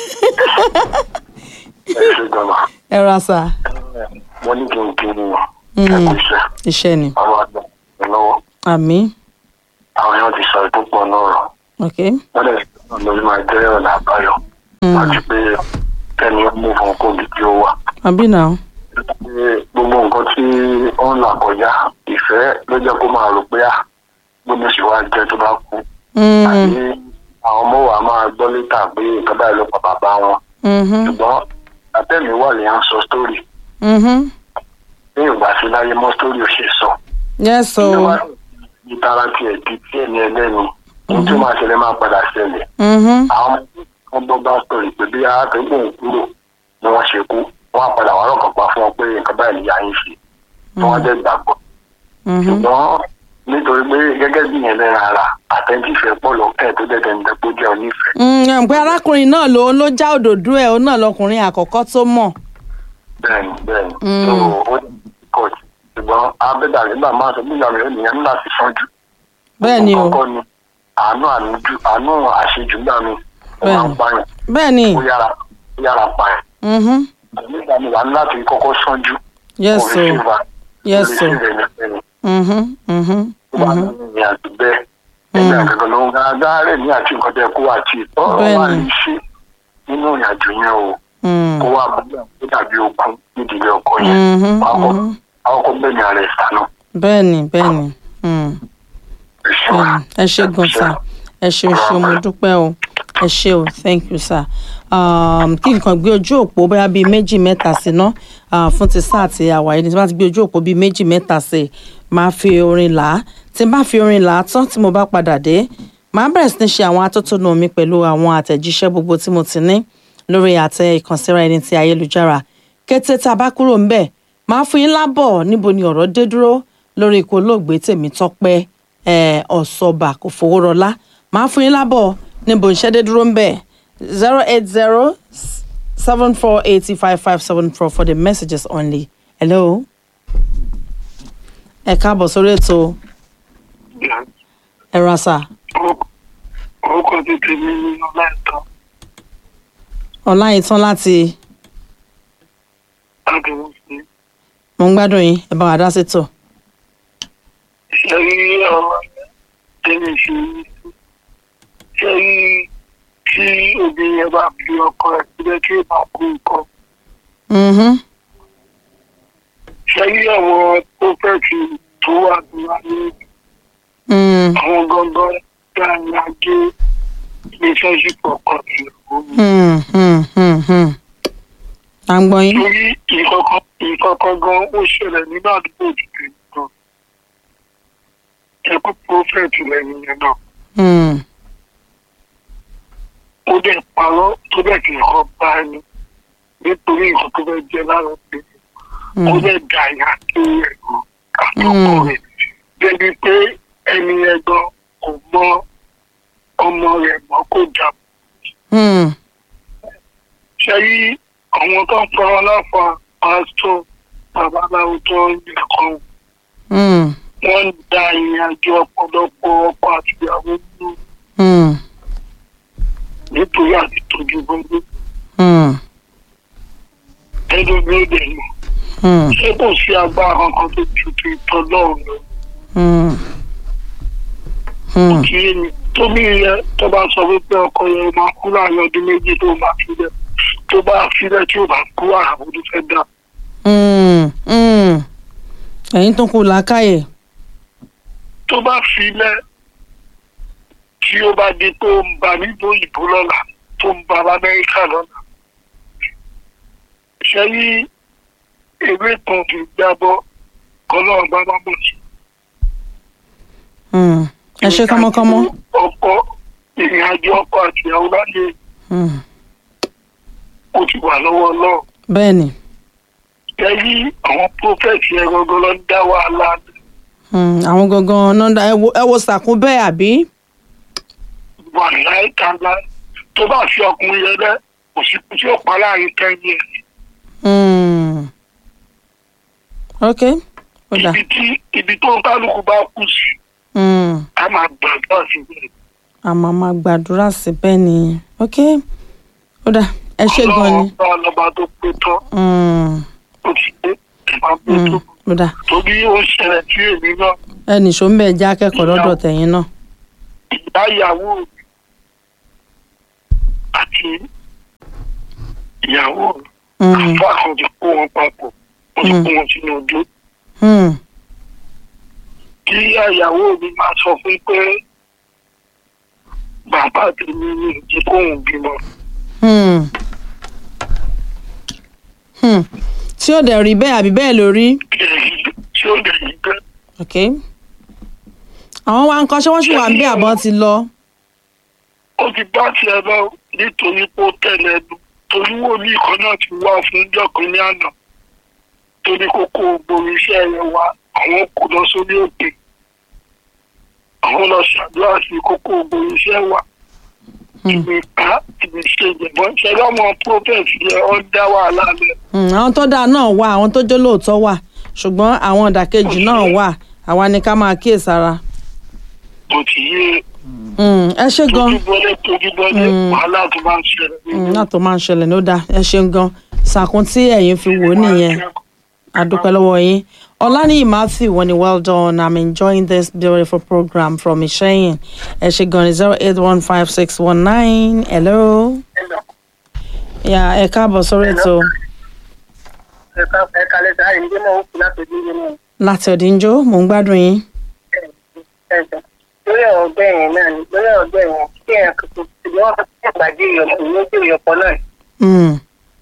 ẹ ṣe gbọ́dọ̀ ẹ ra sà mo ní kí n kiri Mm. ẹ kò ṣe iṣẹ́ ni ọ̀rọ̀ àgbà ẹ lọ́wọ́ àmì àwọn èèyàn ti sọ púpọ̀ lọ́rọ̀ ok wọ́n lè sọ lórí máa jẹ́ ọ̀nà àbáyọ Mm. àti pé kẹ́ni ó mú fún kóbi tí ó wà. àbí náà Pé gbogbo nǹkan tí ó ń là kọjá ìfẹ́ ló jẹ́ kó máa rò pé à gbogbo sì wá jẹ́ tó bá kú. Mm, àbí àwọn ọmọ wa máa gbọ́ létà pé nǹkan báyìí ló pa bàbá wọn. mhm, ṣùgbọ́n àtẹ̀mí wà lè ń sọ sítórì mhm. ní ìgbà sí láyé mọ́ sítórì ò ṣe sọ. yes o ìjọba ìtara tiẹ̀ di tí ẹni ẹlẹ́ni ohun tí ó máa ṣẹlẹ̀ máa padà ṣẹlẹ̀. Mhm, àwọn wọn gbọ́ bá sọ̀rọ̀ pé bí àtẹ̀gbò ń kúrò ni wọ́n ṣe kú wọ́n á padà wà lọ́kàn pa fún wọn pé nǹkan báyìí ni yà ń ṣe tí wọ́n dẹ̀ gbàgbọ́. mhm. ṣùgbọ́n nítorí pé gẹ́gẹ́ bí yẹn lẹ́ran ara àtẹ̀jífẹ́ pọ̀ lọ́kẹ́ tó dẹ̀dẹ̀ ń dẹ́pọ̀ jẹ́ onífẹ̀ẹ́. Mm, ẹ̀ ń pé arákùnrin náà ló ló já òdòdó ẹ̀ òun náà lọkùnrin àkọ́kọ́ tó mọ̀ bẹ́ẹ̀ni bẹ́ẹ̀ni Mm. tó ó kọ̀ ṣùgbọ́n abẹ́dà nígbà máa sọ nígbà mìíràn nìyẹn ńlá ti sanjú. bẹ́ẹ̀ ni o kọ́kọ́ ni àánú àníjú àánú àṣejù gbà mí ó máa ń pààyàn bẹ́ẹ̀ ni ó yára ó yára pààyàn. mhm, nígbà mi wà ní láti kọ́kọ́ sanjú. yes o yes o oríṣi rẹ̀ ní ẹni mhm, mhm, tó bá ní mhm. ìrìn àjò bẹ́ẹ̀. ẹgbẹ́ àgbẹ̀gbẹ̀ ló ń ga agáárẹ̀ ní àti nǹkan tẹ́ kó àti ìtọ́rọ̀ wà Bẹ́ẹ̀ni. ní ṣe nínú ìrìn àjò yẹn o Mm, kó wà bóyá ó dàbí ogun nídìílé ọkọ yẹn. mhm, Wàá kọ́- mhm. àwọn kò bẹ́ẹ̀ ni ààrẹ ìsànà. bẹ́ẹ̀ ni bẹ́ẹ̀ ni mm, bẹ́ẹ̀ ni. ẹ ṣe gan sa ẹ ṣe o ṣe mo dúpẹ́ o ẹ ṣe o thank you sir um, kí nǹkan gbé ojú òpó bóyá bíi méjì mẹ́ta sí ná uh, fún ti sáà tí àwáyé ní tí wọ́n ti gbé ojú òpó bíi méjì mẹ́ta sí máa fi orin là á tí n bá fi orin là á tán tí mo bá padà dé màá bẹ̀rẹ̀ sí ní ṣe àwọn atótónu mi pẹ̀lú àwọn àtẹ̀jíṣẹ́ gbogbo tí mo ti ní lórí àtẹ ìkànsíra ẹni ti ayélujára kété tá a bá kúrò ń bẹ̀ máa fún yín lábọ̀ níbo ni ọ̀rọ̀ dé dúró lórí ikú olóògbé Tèmítọ́pẹ́ eh, Ọ̀ṣọ́bà kò fowó rọlá máa fún yín lábọ̀ níbo iṣẹ́ dé dúró ń bẹ̀ zero eight zero seven four eighty five five seven four for the messages only hello ẹ káàbọ̀ sórí ètò ẹ̀rọ àṣà orúkọ ti tèmi ní ọláìtàn ọláyìntàn láti àdùnnú sí mo ń gbádùn yín ẹ bá wa dá sí tò. ṣe rí ọ̀rọ̀ tẹ́lẹ̀ ṣe rí ṣe rí tí obìnrin yẹn bá fi ọkọ ẹ̀ síbẹ̀ tí ó bá kú nǹkan Mhm, ṣe rí àwọn pópẹ́ẹ̀tì tó wà ní ayé mm, àwọn gangan dáhùn ajé relationship ọkọ ìyàwó mi. mm, mm, mm, mm. à ń gbọ́ yín. torí ìkọ̀kan ìkọ̀kan gan ó ṣẹlẹ̀ nínú àdúgbò òdìdè gan ẹkú prophet lẹ́yìn yẹn náà Mm, ó dẹ̀ parọ́ tó dẹ̀ kì í kọ́ bá ẹni nítorí nǹkan tó fẹ́ jẹ lára pé ó mm, dẹ̀ dà yà tó ẹ̀rọ àtọkọ Mm. rẹ̀ débi pé ẹni yẹn gan kò mọ ọmọ rẹ̀ mọ́ kó jà mm, ṣe rí àwọn tó ń fọwọ́ láfa pásítọ̀ babaláwo tó ń yẹ kan mm, wọ́n ń da ìrìn àjò ọ̀pọ̀lọpọ̀ ọkọ àti ìyàwó nínú mm, nítorí àti tọ́jú gbogbo mm, ẹni bí ó dẹ̀ mọ̀ mm, ṣé kò sí agbára kankan tó ju ti tọ́ lọ́rùn lọ mm, mm. kí èmi tó bí yẹ tó bá sọ wípé ọkọ yẹn máa kú láàrin ọdún méjì tó máa filẹ̀ tó bá filẹ̀ tí ò bá kú àwọn tó fẹ́ dà Mm, mm. ẹ̀yin tó kù làákàyè. tó bá filẹ̀ tí ó bá di pé ó ń ba nílùú òyìnbó lọ́la tó ń ba lamẹ́ríkà lọ́la ṣe rí ewé kan kì í jábọ́ kọ́lọ́run bá bá bọ̀ sí. Mm. ẹ ṣe kọ́mọ́kọ́mọ́. ọkọ ìrìn àjò ọkọ àti ìyàwó láyé Mm. ó ti wà lọ́wọ́ náà. bẹ́ẹ̀ ni ṣe rí àwọn prófẹ́tì ẹ̀ gangan ló ń dá wàhálà Mm, àwọn gangan nọ́ńdà ẹ wo ẹ wo sàkún bẹ́ẹ̀ àbí. wà láìka ńlá tó bá fi ọkùnrin yẹn lẹ kò sí kú tí ó pa láàrin kẹ́yìn ẹ̀. Mm. ok ó dà. ibi tí ibi tó ń kálukú bá kù sí Mm. a máa gbàgbọ́ sí i. a máa máa gbàdúrà síbẹ̀ ni ok ó dà ẹ ṣe gan ni. ọlọ́run bá lọ́ba tó pé tán Mm. ó ti dé ẹ̀ máa gbé tó. Mm. ó dà torí ó ń ṣẹlẹ̀ sí èmi náà ẹnì ṣó ń bẹ̀ jẹ́ akẹ́kọ̀ọ́ lọ́dọ̀ tẹ̀yìn náà. ìyá ìyàwó mi àti ìyàwó mi Mm, àfa kan ti kó wọn papọ̀ wọ́n ti kó wọn sínú odó mm, kí ìyá ìyàwó mi máa sọ fún pé bàbá tèmi ní ìdí kóhùn bímọ mm. Hmm. tí ó dẹ̀ rí bẹ́ẹ̀ àbí bẹ́ẹ̀ ló rí. kí èyí tí ó lè yí bẹ́ẹ̀. ok àwọn wa ń kọ́ ṣé wọ́n sì wà ń bí àbọ̀ ti lọ. ó ti bá tiẹ̀ lọ nítorí pé ó tẹ̀lé ẹnu torí wòlíì kan náà ti wá fún jọ̀kan ní àná tó ní kókó gbòòrò iṣẹ́ rẹ̀ wá àwọn kò lọ sórí òkè àwọn lọ ṣàdúrà sí kókó gbòòrò iṣẹ́ wá ìwé ká ìwé ṣe ìjẹ̀bọ́n ṣẹlẹ̀ ọmọ prophet yẹ ọ́ dá wàhálà lẹ̀ Hmm, àwọn tó dáa náà wà àwọn tó jó lóòótọ́ wà ṣùgbọ́n àwọn ìdàkejì náà wà àwa ni ká máa kíyèsára. bó ti yé Hmm, ẹ ṣe gan tójúbọlé tójúbọlé wàhálà tó máa ń ṣẹlẹ̀ Hmm, náà tó máa ń ṣẹlẹ̀ ló dáa ẹ ṣeun gan sàkún tí ẹ̀yin fi wò ó nìyẹn adúpẹ́ lọ́wọ́ yín ọ̀lànìyí matthew wọ́n ní well done i'm enjoying this beautiful program from ìṣẹ́yìn ẹ ṣe gan ní zero eight one five six one nine hello yà ẹ káàbọ̀ sórí ètò ẹ̀ka lẹ́sẹ̀ àyè nígbà náà ó kù láti ojú ìwé náà. láti ọ̀dínjọ́ mò ń gbádùn yín. ẹ̀jọ̀ lórí ọ̀rọ̀ ọgbẹ́ yẹn náà ni lórí ọ̀rọ̀ ọgbẹ́ yẹn kí ẹ̀ kò ṣùgbọ́n wọ́n fẹ́ ìgbàdí ìyọ̀pọ̀ ìwé tí ìyọ̀pọ̀ náà Hmm,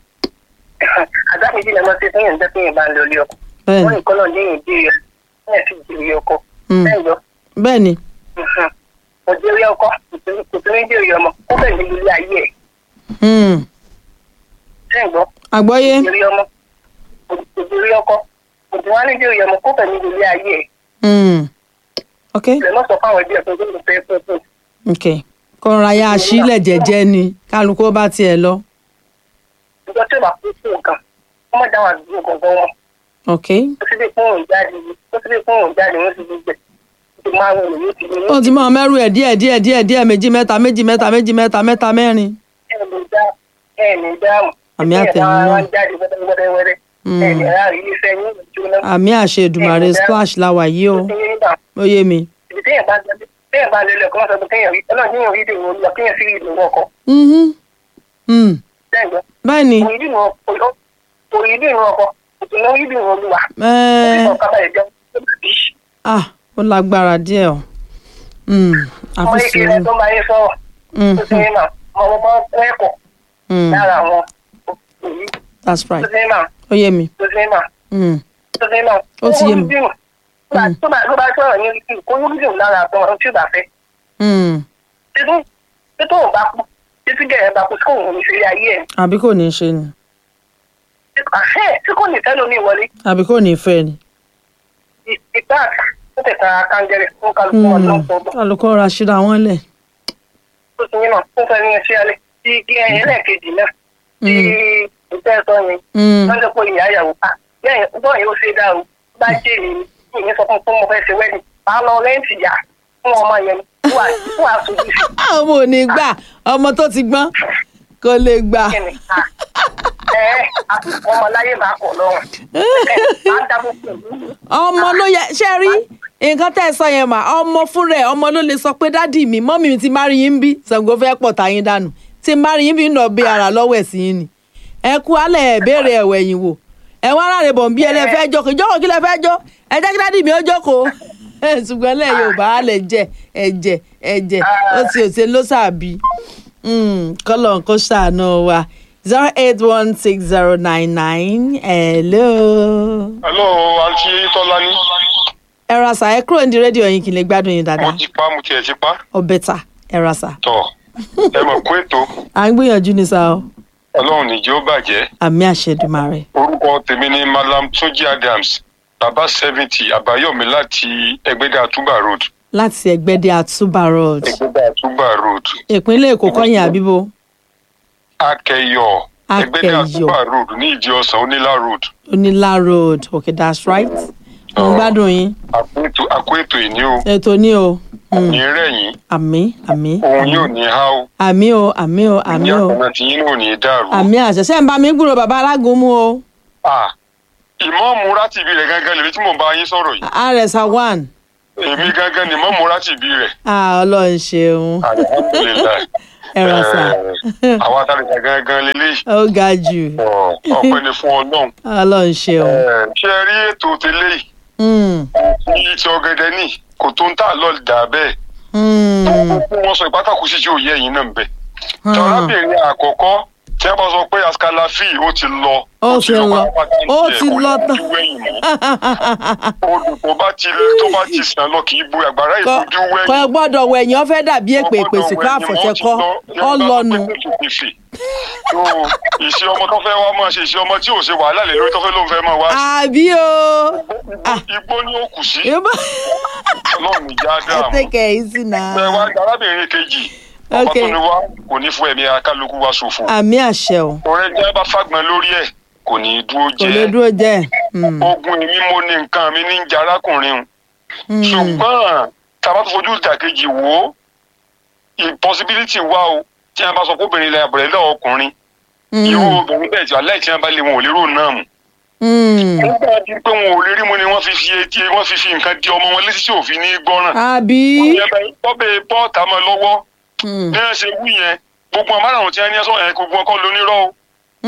àdáfíjì lẹ́mọ́ sí fún yẹn jẹ́ fún yẹn bá ń lọ ilé ọkọ̀ bẹ́ẹ̀ni wọ́n nìkan náà dé yẹn dé yẹn fún yẹn fi jù ilé ọkọ̀ Hmm, ẹ̀jọ̀ bẹ́ẹ̀ni kò dé ilé ọkọ̀ kò tó ní dé ilé ọmọ kó bẹ̀ ní ilé ayé ẹ̀ Hmm, ẹ̀jọ̀ àgbọ́yé kò dé ilé ọmọ kò dé ilé ọkọ̀ kò tó wá ní dé ilé ọmọ kó bẹ̀ ní ilé ayé ẹ̀ Hmm, ok lẹ́mọ́ sọ fáwọn ẹbí ẹ̀ pé kó ló fẹ́ fẹ́ fẹ́ ok kọ́ra ya sílẹ̀ jẹ́jẹ́ ni kálukú ó bá tiẹ̀ lọ ìjọ tí ó bá kú fún nǹkan wọ́n má dáhùn àdúgbò gangan wọn ok ó sì lè fún òun jáde ó sì lè fún òun jáde wọ́n sì lè gbẹ̀ ó ti máa ń wọlé yóò ti ní ó ti máa mẹ́rù ẹ̀ díẹ̀ díẹ̀ díẹ̀ díẹ̀ méjì mẹ́ta méjì mẹ́ta méjì mẹ́ta mẹ́ta mẹ́rin. ẹ̀ lè dá ẹ̀ lè dáhùn Àmì àtẹ̀yìn náà. ẹ̀ jáde wẹ́rẹ́wẹ́rẹ́ Mm. ẹ̀ lè rárí iléeṣẹ́ yín jóná àmì àṣẹ Èdùmàrè splash la wà yìí o ó ti yé nígbà ó yé mi. ibi téèyàn bá lọ téèyàn bá lọ ilé ọkọ̀ wọ́n sọ pé téèyàn rí ọlọ́run téèyàn rí ìdìbò olùyọ téèyàn sí ìdìbò ọkọ̀ Mhm. Hmm. lẹ́yìn bẹ́ẹ̀ ni òyìn ìdìbò òyìn ìdìbò ọkọ̀ òtún ìdìbò olùwà ẹ́ẹ́, ọkọ̀ kábàlẹ̀ jẹun ó bàbí ah, ó lágbára díẹ̀ o Hmm. ọmọ àfi ìkẹrẹ sùúrù tó máa ń sọ̀rọ̀ Hmm, tó ti ní mà ọmọ ọmọ ẹ̀kọ́ hmm. lára àwọn òyìn that's tó right ti ní mà ó yé mi tó ti ní mà Hmm. tó ti ní mà Ó ti yé mi. Mm. tó bá tó bá sọ̀rọ̀ ní orí kó ní bídùn lára àtọ́ ọ̀run tí ò bá fẹ́ Hmm. títí títí òun bá kú títí gẹ̀rẹ́ bá kú tí kò wọ́n ní sílé ayé ẹ̀ àbí kò ní í ṣe ni àṣẹ tí kò ní tẹ́lẹ̀ omi ìwọlé àbí kò ní í fẹ́ ni. ìgbà tó tẹ̀ka kangẹrẹ fún kálukú Hmm. ọdún ọ̀gbọ̀n kálukọ́ ra ṣíra wọn lẹ̀. tó ti yín náà tó fẹ́ ní ẹṣẹ́ alẹ́ tí kí ẹyẹ lẹ́ẹ̀kejì náà tí ìtẹ́ ẹ̀tọ́ yẹn Hmm. wọ́n jẹ́ pé ìyá ìyàwó pa bẹ́ẹ̀ bọ́ọ̀ yóò ṣe dá o bá jẹ́ èmi ni ìyẹn sọ fún fún mo fẹ́ ṣe wẹ́ẹ̀dì máa lọ rẹ́ǹtì yá fún ọmọ yẹn ni wà wà sojú sí ọmọ ò ní gbà ọmọ tó ti gbọ́n kò lè gbà. kíni ẹ ẹ àti ọmọ láyé bá kọ̀ lọ́rùn ẹ máa dábò pẹ̀lú ọmọ ló yẹ ṣe rí nǹkan tẹ́ ẹ sọ yẹn mà ọmọ fúnra ẹ̀ ọmọ ló lè sọ pé dádì mi mọ́mì mi ti má rí yín bí Ṣàngó fẹ́ pọ̀ táyín dànù tí má rí yín bí nà bí ara lọ́wọ́ ẹ̀ sí yín ni ẹ kú alẹ́ ẹ̀ béèrè ẹ̀wọ̀ ẹ̀yìn wò ẹ wá rárẹ̀ bọ̀ ń bí ẹ lẹ́ fẹ́ jókòó jókòó kí lẹ fẹ́ jó ẹ jẹ́ kí dádì mi ó jókòó ṣùgbọ́n lẹ́ Yorùbá alẹ́ jẹ ẹ̀jẹ̀ ẹ̀jẹ̀ ó ti òṣè ló sàbí kọ́lọ̀ kó ṣàánú wa zero eight one six zero nine nine hello hello àǹtí tọ́lání. ẹ ra sà ẹ kúrò ní rédíò yín kí n lè gbádùn yín mo dáadáa ti pa mo tiẹ̀ ti pa. ọbẹ̀ ta ẹ ra sà tọ̀ ẹ mọ̀ kó ètò à ń gbìyànjú ní sá o ọlọ́run nìjẹ́ ó bàjẹ́. àmì àṣẹdùmarè orúkọ tèmi ni malam tunji adams baba seventy àbáyọ̀mí láti ẹgbẹ́dà àtúbà road. láti ẹgbẹ́dẹ àtúbà road ẹgbẹ́dà àtúbà road. ìpínlẹ̀ èkó kọ́yìn àbíbo akẹyọ ẹgbẹ́dà Akẹyọ. àtúbà road ní ìdí ọ̀sán onílà road. onílà road okay that's right mo ń gbádùn yín àkó ètò- àkó ètò ìní o ètò ní o Hmm. ní rẹ̀yìn àmì àmì òun yóò ní há o àmì o àmì o àmì ìyá o àkànnà tí yín náà ò ní dàrú. àmì àṣẹṣẹ ń bá mi gbúrò bàbá alágúnmu o Ah, ìmọ̀ọ́mù rátìbí rẹ̀ gangan lèmi tí mò ń bá yín sọ̀rọ̀ yìí àrẹ̀sà one èmi gangan ni ìmọ̀ọ́mù rátìbí rẹ̀ ah ọlọ́run ṣeun alihamudulilayi ẹ̀rọ sà àwọn atalẹ̀sà gangan lélẹ́yìí ó ga jù Ọ̀, ọpẹ́ ni fún ọlọ́run ọlọ́run ṣeun Ẹ̀, ṣé ẹ rí ètò tẹ́lẹ̀ yìí Mm, ní ti ọ̀gẹ̀dẹ̀ ní kò tó ń tà lọ́ọ̀ dà bẹ́ẹ̀ mm, fún wọn sọ ìpátákù sí tí ò yẹ ẹ̀yìn náà ń bẹ̀. Hmm. tọ́lábìnrin àkọ́kọ́ tí wọ́n bá sọ pé askalafi ó ti lọ. Ó ti lọ. pátápátá ní Ó tiẹ̀, ti kò lọ ní tán. ojú wẹ̀yìn mọ́. odò tó bá ti tó bá ti sàn lọ kì í bu àgbàrá kọ ìfojú wẹ̀yìn. kọ ẹ gbọ́dọ̀ wọ ẹ̀yìn ọ̀fẹ́ dàbí èpè èpè sìkọ́ àfọ̀ṣẹ kọ́ ọlọ́nu ìṣe ọmọ tó fẹ́ wá máa ṣe ìṣe ọmọ tí ò ṣe wàhálà lè lórí tó fẹ́ ló ń fẹ́ máa wá. àbí o Ah. igbó ni ó kù sí Yorùbá ọlọ́run ìjà ẹ dáàmú. tẹ́kẹ̀ ẹ̀ sí náà ẹ wá arábìnrin kejì ọba Okay. tó ní wá kò ní fún ẹ̀mí akálukú wa ṣòfò. àmì àṣẹ o ọ̀rẹ́ tí wọ́n bá fàgbọ́n lórí ẹ̀ kò ní í dúró kò lè jẹ́ dúró jẹ́ Mm, ogun èmi mo ní nǹkan mi ní ń jẹ arákùnrin o mm, ṣùgbọ́n tá a bá tó fojú ìdàkejì wò ó impossibility wà o tí wọ́n bá sọ pé obìnrin ilẹ̀ àbẹ̀rẹ̀ lọ́wọ́ ọkùnrin irú mm, obìnrin bẹ́ẹ̀ tí aláì tí wọ́n bá lé wọn ò lérò náà mu mm. nígbà tí pé wọn ò lè rí mu ni wọ́n fi fi etí wọ́n fi fi nǹkan di ọmọ wọn létí tí òfin ní gbọ́ràn àbí tọ́bẹ̀ pọ́ọ̀tà mọ́ lọ́wọ́ Mm, bí wọ́n ṣe wí yẹn gbogbo àmárààrún tí wọ́n ní ẹ̀ sọ ẹ̀ gbogbo ọkọ lónírọ́ o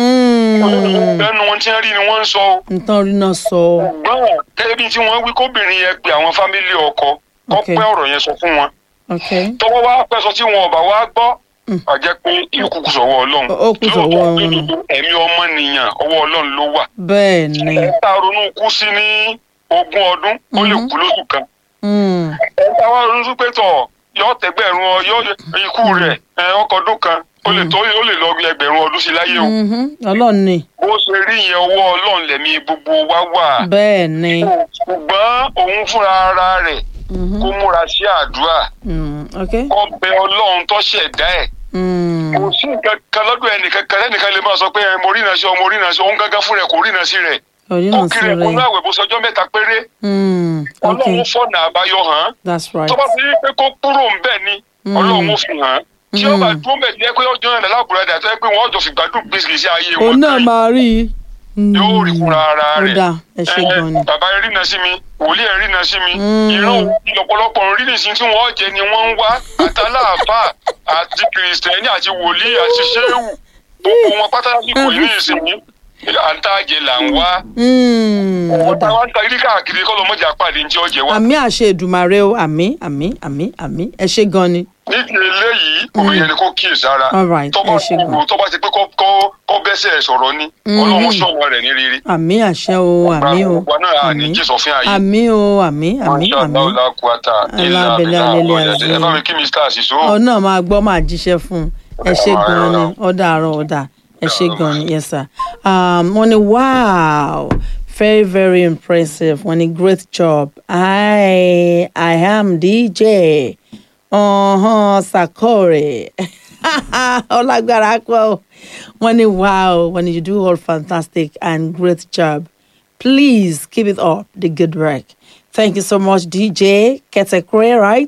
mm. ẹnu wọn tí wọ́n rí ni wọ́n ń sọ o nǹkan rí náà sọ gbọ́n gẹ́gẹ́ bí tí wọ́n wí kóbìnrin yẹn pe àwọn fámílì ọkọ kọ́ Okay. pẹ́ ọ̀rọ̀ yẹn sọ fún wọn ok tọ́wọ́ wá pẹ́ sọ tí wọn ọba wá gbọ́ Mm. a jẹ́ pé ìkú kù sọ̀wọ́ ọlọ́run Ó- ó kù sọ́wọ́ Lóòótọ́, wọn. lódodo, ẹ̀mí ọmọnìyàn ọwọ́ ọlọ́run ló wà bẹ́ẹ̀ ni ẹ̀ tá a ronú kú sí ní ogún ọdún ó lè Mhm. kú lóṣù kan Mm, ẹ̀ tá a wá ronú sí pé tọ̀ yọ tẹgbẹ̀rún ọ yọ ikú rẹ̀ ẹ̀ ọkọ̀ ọdún kan ó lè tó ó lè lọ ẹgbẹ̀rún ọdún sí láyé o mhm. ọlọ́run ni bó ṣe rí yẹn ọwọ́ ọlọ́run lẹ̀mí gbogbo wa wà bẹ́ẹ̀ ni ṣùgbọ́n òun fúnra ara rẹ̀ Mhm, kó múra sí àdúrà mm, ok kó bẹ ọlọ́run tó ṣẹ̀dá ẹ̀ Mm, kò sí nǹkan kan lọ́dọ̀ ẹnìkan kan ẹnìkan lè máa sọ pé ẹ, mo rí iná sí ọ mo rí iná sí ọ òun gángan fún rẹ kò rí iná sí rẹ orí kó náà sí kiri ẹ̀kọ́ rẹ̀ náà wẹ̀ bó sọjọ́ mẹ́ta péré Mm, ok ọlọ́run fọ̀nà àbáyọ hàn án that's right tó bá fi rí pé kó kúrò ń bẹ̀ ni Mm. ọlọ́run ó fi hàn án tí ó bá Mm. dúró bẹ̀ jẹ́ pé ọjọ́ yẹn lábùradà tó yẹ pé wọ́n jọ fi gbádùn gbèsè sí ayé òun wọn náà tán máa rí i Mm, yóò rí fúnra ara ó rẹ̀ dáa ẹ ṣe Ẹ, gan ni bàbá ẹ rìnà sí mi wòlíì ẹ rìnà sí mi Mm. ìran ìlọpọlọpọ ń rí nìsín tí wọn jẹ ni wọn ń wá àtàláàfà àti kìrìsìtẹ́nì àti wòlíì àti ṣéwù gbogbo wọn pátá lásìkò yìí nìsín àǹtàjẹ là ń wá Mm, ó wọn dáa táwa ń ta ilé káàkiri kọ́ lọ́mọdé àpàdé ní tí ó jẹ wá. àmì àṣẹ ìdùmarè o àmì àmì àmì àmì ẹ ṣe gan ni nídìí eléyìí obìnrin ni kò kíyè sára All right, tó bá ẹ ṣe gan. kúrò tó bá ti pé kọ́- kọ́ kọ́ bẹ́sẹ̀ sọ̀rọ̀ ni Mhm. ọlọ́run sọ̀rọ̀ rẹ̀ ní rere. àmì àṣẹ o àmì o Gbogbo náà à ní àmì jésù fún ayé. àmì o àmì àmì Masha àmì Allah, la quwata illa Alábẹ́lẹ́ billah, alẹ́lẹ́ ọ̀yà azim. ẹ bá mi kí Mr. Asiso. ọ náà máa gbọ́ máa jíṣẹ́ fún un ẹ ṣe gan ni ó dàárọ̀ ó dà ẹ ṣe gan ni yes sir um, wọ́n ní wow very very impressive wọ́n ní great job i i am dj uh-huh, sakore ọlágbára pọ̀ wọ́n ní wow wọ́n ní you do all fantastic and great job please keep it up the good work thank you so much dj ketekre right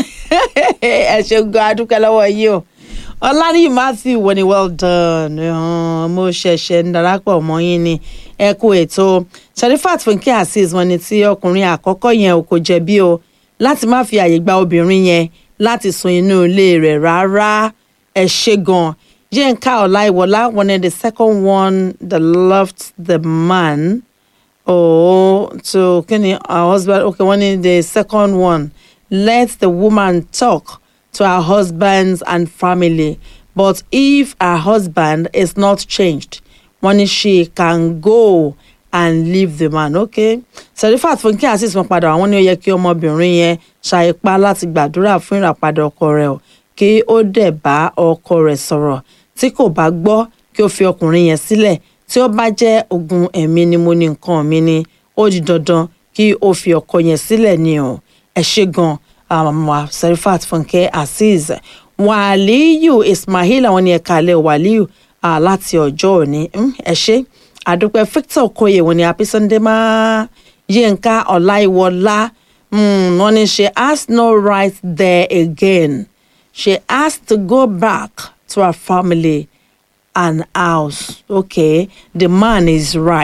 ẹ ṣeun gan adúpẹ́ lọ́wọ́ yìí o ọlánìyí matthew wọ́n ní well done uh, mo ṣẹ̀ṣẹ̀ ń darapọ̀ mọ́ yín ni ẹ kú ètò sharifat funke azeez wọ́n ní tí ọkùnrin àkọ́kọ́ yẹn ò kò jẹ̀bi o láti má fi àyè gba obìnrin yẹn láti sun inú ilé rẹ̀ rárá ẹ ṣe gan yínká ọláìwọlá wọ́n ní the second one that loved the man oh to kini her husband okay one in the second one let the woman talk to her husbands and family but if her husband is not changed one she can go and leave the man okay serifat funke asis wọn padà àwọn ní ó yẹ kí ọmọbìnrin yẹn ṣàìpá láti gbàdúrà fún ìràpadà ọkọ rẹ̀ o kí ó dẹ̀ bá ọkọ rẹ̀ sọ̀rọ̀ tí kò bá gbọ́ kí ó fi ọkùnrin yẹn sílẹ̀ tí ó bá jẹ́ ogun ẹ̀mí ni mo ní nǹkan mi ni ó di dandan kí ó fi ọkọ yẹn sílẹ̀ ni o ẹ ṣe gan àmọ́ serifat funke azeez wàlíyù ismail àwọn ni ẹ̀ka alẹ́ wàlíyù ah, láti ọjọ́ òní Mm, ẹ ṣe àdúpẹ́ victor okoye wọn ni happy sunday máa yínká ọláìwọlá mm, wọn ni she has no right there again she has to go back to her family and house okay the man is right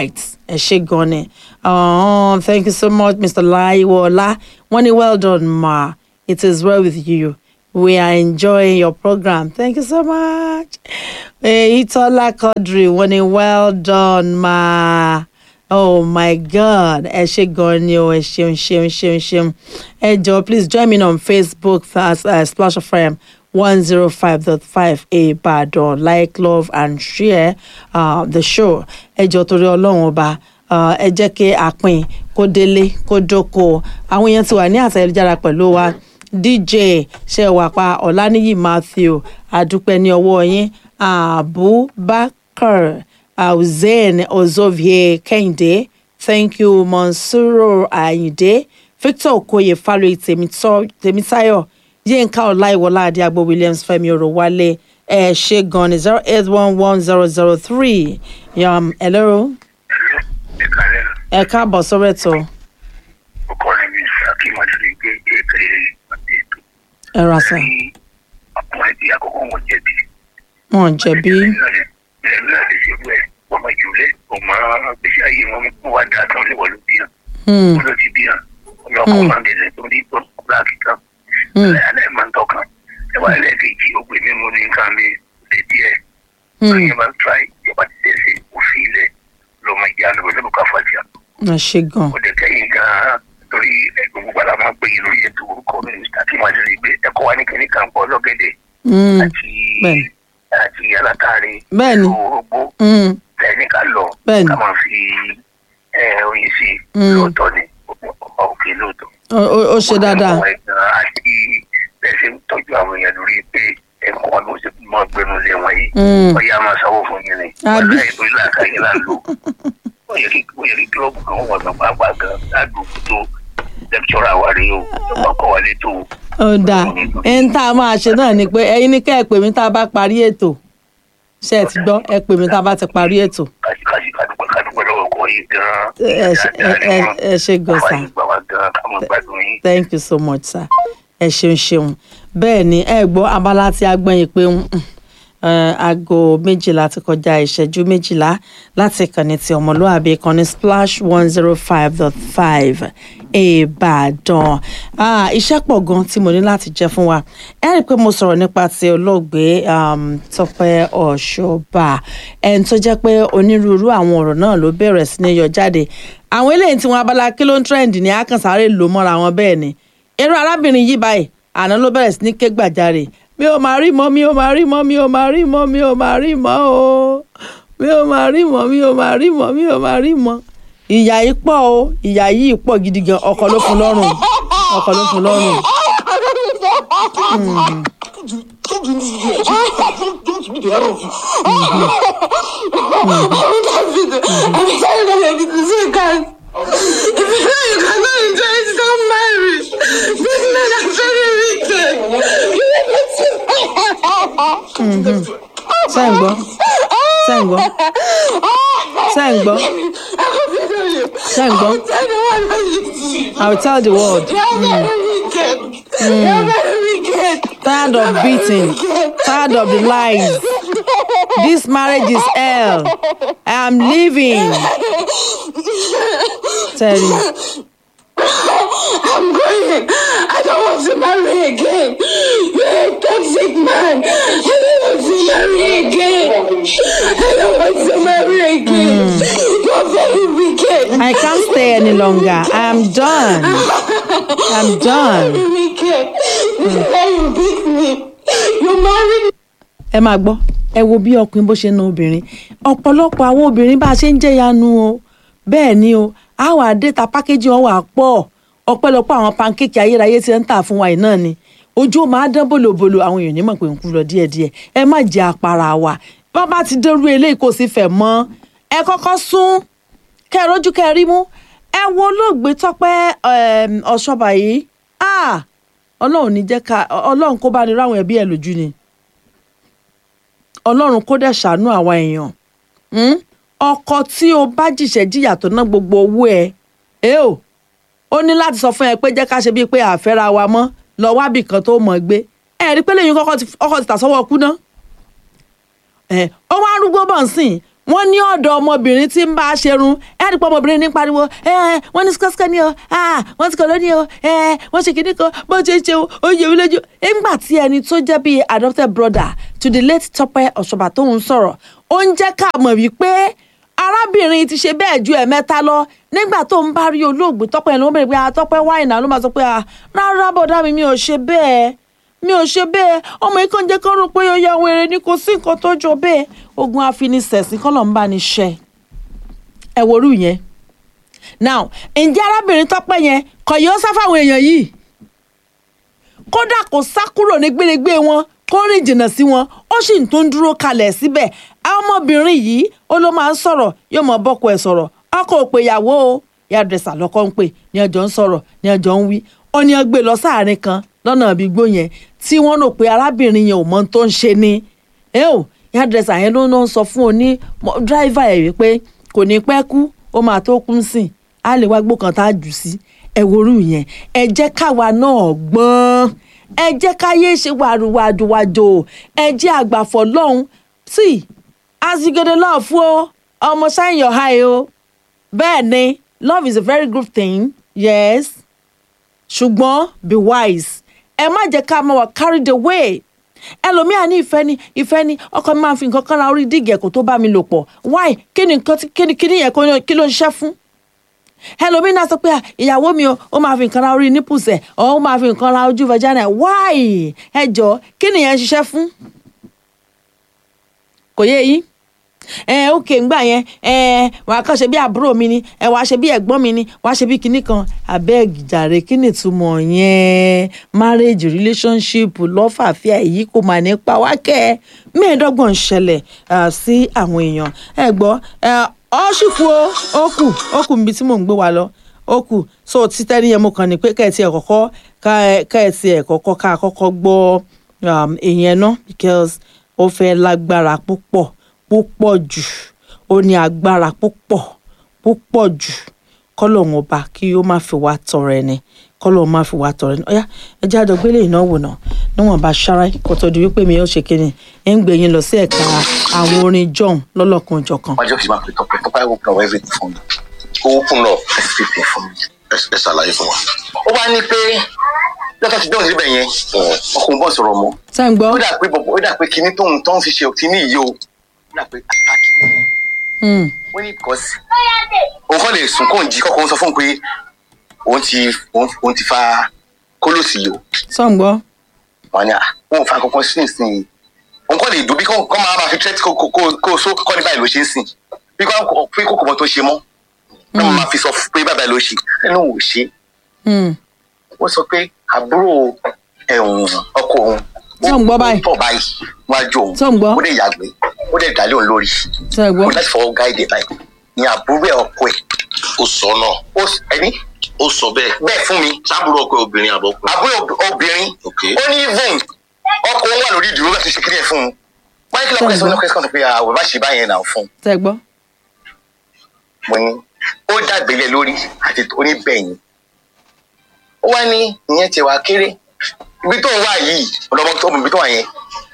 ẹ ṣe gan ni oh, thank you so much mr laiwola wọ́n ní well done ma it is well with you we are enjoying your program thank you so much itola quadri wọ́n ní well done ma oh my god ẹ ṣe gan ni o ẹ ṣeun ṣeun ṣeun ṣeun ẹ jọ please join me on facebook as uh, splash fm one zero five dot five ìbàdàn like love and share uh, the show ẹ jọ torí ọlọ́run ọba uh, ẹ jẹ́ kí àpín kó délé kó dóko àwọn èèyàn ti wà ní àtẹ̀jára pẹ̀lú wa dj ṣẹwàpá ọ̀lànìyí matthew àdúpẹ́ ní ọwọ́ yín abubakar hussein ozovie kehinde thank you monsuro ayinde victor okoye faloyi tèmítáyọ̀ yínká ọláìwọlá adéagbó williams fẹmi orowálé ẹ ṣe gan ni zero eight one one zero zero three yam hello ẹ káàbọ̀ sọ́rọ̀ ẹ̀tọ́ ọkọ rẹ mi ṣàkíyàn àti gbé kékeré àti ètò ẹ ra sàn ọkùnrin tí àkọ́kọ́ wọn jẹ̀bi. wọn jẹ̀bi bẹ́ẹ̀ náà lè ṣe bẹ́ẹ̀ ọmọ ìjùlẹ̀ ọmọ gbèsè ayé wọn kó wá dáa tán léwọ́ ló bí yàn Hmm, wọn ló ti bí yàn ọlọ́kọ̀ máa ń bẹ̀rẹ̀ tó ní tó láàkì kan hmm, alẹ́ máa ń tọkàn ẹwà ẹlẹ́ẹ̀kejì ó pè mí mú ní nǹkan mi lè díẹ̀ hmm. ọ̀yẹ́ máa ń tíráì ìjọba ti tẹ̀sí òfin ilẹ̀ lọ́mọ ìjà lọ́wọ́ lọ́wọ́ ká fàjà ẹ ṣe gan ó dẹ̀ kẹ́yìn gan-an torí gbogbo gbàdá máa ń pè yín lórí ètò orúkọ mínísítà tí wọ́n ti rí gbé ẹ̀kọ́ wa ní kíní kan pọ̀ lọ́gẹ̀dẹ̀ Hmm, àti bẹ́ẹ̀ni. àti alátàrí Bẹ́ẹ̀ni. orógbó hmm, tẹ̀lé ká lọ Bẹ́ẹ̀ni. ká máa fi ẹ, oyin sí i Mm. lóòótọ́ ni ọba òkè lóòótọ́. ó- ó- ó ṣe dáadáa Ọ̀pọ̀ ẹ̀gbọ́n àti bẹ́ẹ̀ ṣe ń tọ́jú àwọn èèyàn lórí pé ẹ̀kọ́ wọn ló ṣe mọ́ gbẹnu lé wọn yìí Mm. ọ̀yà máa sanwó fún yín ni Àbí? ọ̀la ètò ìlà àkàyè là ń lò ó yẹ kí ó yẹ kí kílọ̀bù kan wọ̀ gbàgbà àgbà gan ládùúgbò tó lẹ́kítọ́rà wa rí o ọmọ kọ́ wa létò ó dáa ẹni tá a máa ṣe náà ni pé ẹyin ní kẹ́ ẹ pè mí tá a bá parí ètò ṣe ẹ ti gbọ́ ẹ pè mí tá a bá ti parí ètò kàṣíkàṣí kàdúpẹ́ kàdúpẹ́ lọ́wọ́ kọ́ yìí gan-an. ẹ ṣe- ẹ- ẹ- ẹ ṣe gan Àwa sa yìí gbà wá gan-an ká mọ́ gbádùn yín. thank you so much sir ẹ ṣeun ṣeun bẹ́ẹ̀ ni ẹ gbọ́ abala tí a gbọ́n yìí pé mm, eh, aago méjìlá ti kọjá ìṣẹ́jú méjìlá láti ìkànnì ti ọmọlúwàbí ìkànnì splash one zero five dot five ìbàdàn Ah, iṣẹ́ pọ̀ gan tí mo ní láti jẹ́ fún wa ẹ rí i pé mo sọ̀rọ̀ nípa ti olóògbé um, tọpẹ́ ọ̀ṣọ́bà ẹni tó jẹ́ pé onírúurú àwọn ọ̀rọ̀ náà ló bẹ̀rẹ̀ sí ní yọ jáde àwọn eléyìí tí wọn abala kí ló ń trend ní àkànṣáré lò mọ́ra wọn bẹ́ẹ̀ ni irú arábìnrin yìí báyìí àná ló bẹ̀rẹ̀ sí ní ké gbàjarè mi ò máa rí mọ́ mi ò máa rí mọ́ mi ò máa rí mọ́ mi ò máa rí mọ́ o mi ò máa rí mọ́ mi ò máa rí mọ́ mi ò máa rí mọ́ ìyá yìí pọ̀ o ìyá yìí pọ̀ gidi gan ọkọ ló fún lọ́rùn ọkọ ló fún lọ́rùn. I'm tired of everything. So you can. If you know you cannot enjoy it, don't marry. These men are very wicked. You never see ṣé ń gbọ́ ṣé ń gbọ́ ṣé ń gbọ́ ṣé ń gbọ́ I will tell the world You're very wicked. You're very wicked. tired of beating tired of the lies this marriage is hell I am leaving tell you. I'm going. I don't want to marry again. You're a toxic man. I don't want to marry again. I don't want to marry again. You're very wicked. I can't stay any longer. I am done. I'm done. Very wicked. This is how you beat me. You married me. ẹ máa gbọ́ ẹ wo bí ọkùnrin bó ṣe ń na obìnrin ọ̀pọ̀lọpọ̀ àwọn obìnrin bá a ṣe ń jẹ́yanu o bẹ́ẹ̀ ni o àwọn àdéta pákéjì wọn wà pọ̀ ọ̀pọ̀lọpọ̀ àwọn pankéèkì ayérayé tí ń tà fún wa yìí náà ni ojú ó máa dán bòlòbòlò àwọn èèyàn nímọ̀ pé ń kú lọ díẹ̀díẹ̀ ẹ má jẹ́ àpárá wa bá bá ti dérú eléyìí kò sí fẹ̀ mọ́ ẹ kọ́kọ́ sún kẹ́ ẹ rójú kẹ́ ẹ rí mú ẹ wo olóògbé tọ́pẹ́ um, ọ̀ṣọ́bà yìí ah ọlọ́run ní jẹ́ ká ọlọ́run kó bá ní ráwọn ẹbí ẹ̀ lójú ni ọlọ́run kó dẹ̀ ṣàánú àwa èèyàn Hmm? ọkọ tí o bá jìṣẹ́ jìyà tó ná gbogbo owó ẹ ẹ o ó ní láti sọ fún ẹ pé jẹ́ ká ṣe bíi pé àfẹ́ra wa mọ́ lọ wábì kan tó mọ̀ gbé ẹ rí pé lẹ́yìn kọ́kọ́ ti ọkọ̀ ti tà sọ́wọ́ kú ná ẹ ó wá arúgbó bọ̀ ń sìn wọ́n ní ọ̀dọ̀ ọmọbìnrin tí ń bá a ṣerun ẹ̀ ẹ́ dípò ọmọbìnrin ní pariwo ẹ̀ wọ́n ní sikọ́sikọ́ ni o ah, wọ́n ti kọ́ lónìí o ẹ̀ wọ́n ṣe kìíní kan bó ṣe ń ṣe o ó yẹ mí lójú. nígbà tí ẹni tó jẹ́ bíi adopted brother to the late Tọ́pẹ́ Ọ̀ṣọ́bà tó ń sọ̀rọ̀ ó ń jẹ́ ká mọ̀ wípé arábìnrin ti ṣe bẹ́ẹ̀ ju ẹ̀mẹ́ta lọ nígbà tó ń bá rí olóògbé Tọ́pẹ́ yẹn ló ń bèrè pé àtọ́pẹ́ wáìnà ló máa sọ pé ah, rárá bọ̀dá mi mi ò ṣe bẹ́ẹ̀ mi ò ṣe bẹ́ẹ̀ ọmọ yìí kàn jẹ́ kó rò pé ó ya wèrè ni kò sí nǹkan tó jọ bẹ́ẹ̀ ogun afinisẹ̀sìn kọ́ ló ń bá ní ṣe ẹ worú yẹn now ǹjẹ́ arábìnrin tọ́pẹ́ yẹn kò yóò sá fáwọn èèyàn yìí kódà kò sá kúrò ní gbérégbé wọn kó rìn jìnnà sí wọn ó sì ń tún dúró kalẹ̀ síbẹ̀ ọmọbìnrin yìí ó ló máa ń sọ̀rọ̀ yóò mọ bọ́kọ ẹ̀ sọ̀rọ̀ ọkọ ò pé ìyàwó o yàdùrẹ̀sà lọ́kọ́ ń pè ní ọjọ́ ń sọ̀rọ̀ ní ọjọ́ ń wí ó ní ọgbẹ́ lọ sáàrin kan lọ́nà àbígbó yẹn tí wọ́n rò pé arábìnrin yẹn ò mọ ohun tó ń ṣe ni ẹ ò yàdùrẹ̀sà yẹn ló ń sọ fún oní dráìvà ẹ̀ wípé kò ní pẹ́ kú ó máa tó kú sìn á lè wá gbó kan tá a jù sí ẹ worú yẹn ẹ jẹ́ káwa náà gbọ́n ẹ jẹ́ káyé ṣe wàrúwàdùwàdò ẹ jẹ́ àgbàfọ̀ lọ́hùn tí azigede love fún ọ ọmọ shine your eye o bẹ́ẹ̀ ni love is a very good thing yes ṣùgbọ́n be wise ẹ má jẹ́ ká máa wà carried away ẹlòmíà ní ìfẹ́ ni ìfẹ́ ni ọkọ mi máa fi nǹkan kan ra orí díìgì ẹ̀kọ́ tó bá mi lò pọ̀ why kí ni nǹkan tí- kí ni kí ni yẹn kó- kí ló ń ṣiṣẹ́ fún ẹlòmíì náà sọ pé "Ah, ìyàwó mi o ó máa fi nǹkan ra orí nípùsẹ̀ ọ̀ ó máa fi nǹkan ra ojú vagina why ẹ jọ kí nìyẹn ń ṣiṣẹ́ fún kò yé yín ẹ ókè ńgbà yẹn ẹ wàá kàn ṣe bí àbúrò mi ni ẹ wàá ṣe bí ẹ̀gbọ́n mi ni wàá ṣe bí kinní kan abeg jàre kí ni ìtumọ̀ yẹn marriage relationship lọ́fàáfíà èyí kò mà ní pa wá kẹ́ ẹ mẹ́ẹ̀ẹ́dọ́gbọ̀n ṣẹlẹ̀ ah, sí àwọn èèyàn ẹ gbọ́ ẹ ọ sì kú o ó kù ó kù níbi tí mò ń gbé wa lọ ó kù so títẹ́ níyẹn mo kàn ní pé kẹ́ẹ̀tì ẹ̀ kọ́kọ́ kẹ́ẹ̀tì ẹ̀ kọ́kọ́ ká kọ́kọ́ gbọ́ um, ìyẹn náà because ó fẹ́ lágbára púpọ̀ púpọ̀ jù ó ní agbára púpọ̀ púpọ̀ jù kọ́lọ́hún ọba kí ó má fi wá tọrẹ ni kọ́lọ́hún má fi wá tọrẹ ni ọ̀yá ẹ jẹ́ àjọgbélé ìnáwó náà níwọ̀n bá ṣárá kó tó di wípé mi ó ṣe kíni ẹ̀ ń gbé yín lọ sí ẹ̀ka àwọn orin john lọ́lọ́kan òjọ̀kan. ọjọ́ kìí máa pè tọpẹ́ tọpẹ́ open up everything fún mi ó open up everything fún mi ẹ ṣàlàyé fún wa. ó wá ní pé lọ́tọ̀ ti dẹ́wọ̀n síbẹ̀ yẹn ọkùnrin bọ́ sọ̀rọ̀ mọ́ ṣé ń gbọ́. ó dà pé bọ̀bọ̀ ó dà pé kinní tóun tó ń fi ṣe kinní yìí o ó dà pé àtàkì ni Hmm. ó ní because òun kọ́ lè sùn kóun jí kọ́kọ́ sọ fún un pé òun ti òun òun ti fa kólòsì yìí o ṣé ń gbọ́. wọn ni àwọn òun fa kankan sí ìsìn yìí òun kọ́ lè dùn bí kò kọ́ máa máa fi tẹ́tí kó kó kó so kọ́ ní báyìí ló ṣe ń sìn bí kò pé kókò mọ́ tó ṣe mọ́ náà máa fi sọ pé báyìí ló ṣe ẹnu ò ṣe Hmm. ó sọ pé àbúrò ẹ̀hún ọkọ òun Ṣé ń gbọ́ báyìí? tọ̀ báyìí wájú òun Ṣé ń gbọ́? ó dẹ̀ yàgbé ó dẹ̀ dálé òun lórí ṣé ń gbọ́. ó láti fọwọ́ gáìdì báyìí ní àbúrò ẹ̀ ọkọ ẹ̀ ó sọ náà ó s- ẹni ó sọ bẹ́ẹ̀ bẹ́ẹ̀ fún mi sábúrò ọkọ obìnrin àbọkùnrin. àbúrò ob- obìnrin ok ó ní even ọkọ òun wà lórí ìdúró láti ṣe kíni ẹ̀ fún un wáyé kí lọ́kọ̀ ẹ̀ sọ ní ọkọ̀ ẹ̀ sọ pé àwọn bá ṣe báyẹn náà fún un ṣé ń gbọ́. mo ní ó dàgbélé lórí àti oníbẹ̀yìn ó wá ní ìyẹn ti wá kéré ibi tó ń wá yìí ọlọmọ tó mọ ibi tó wà yẹn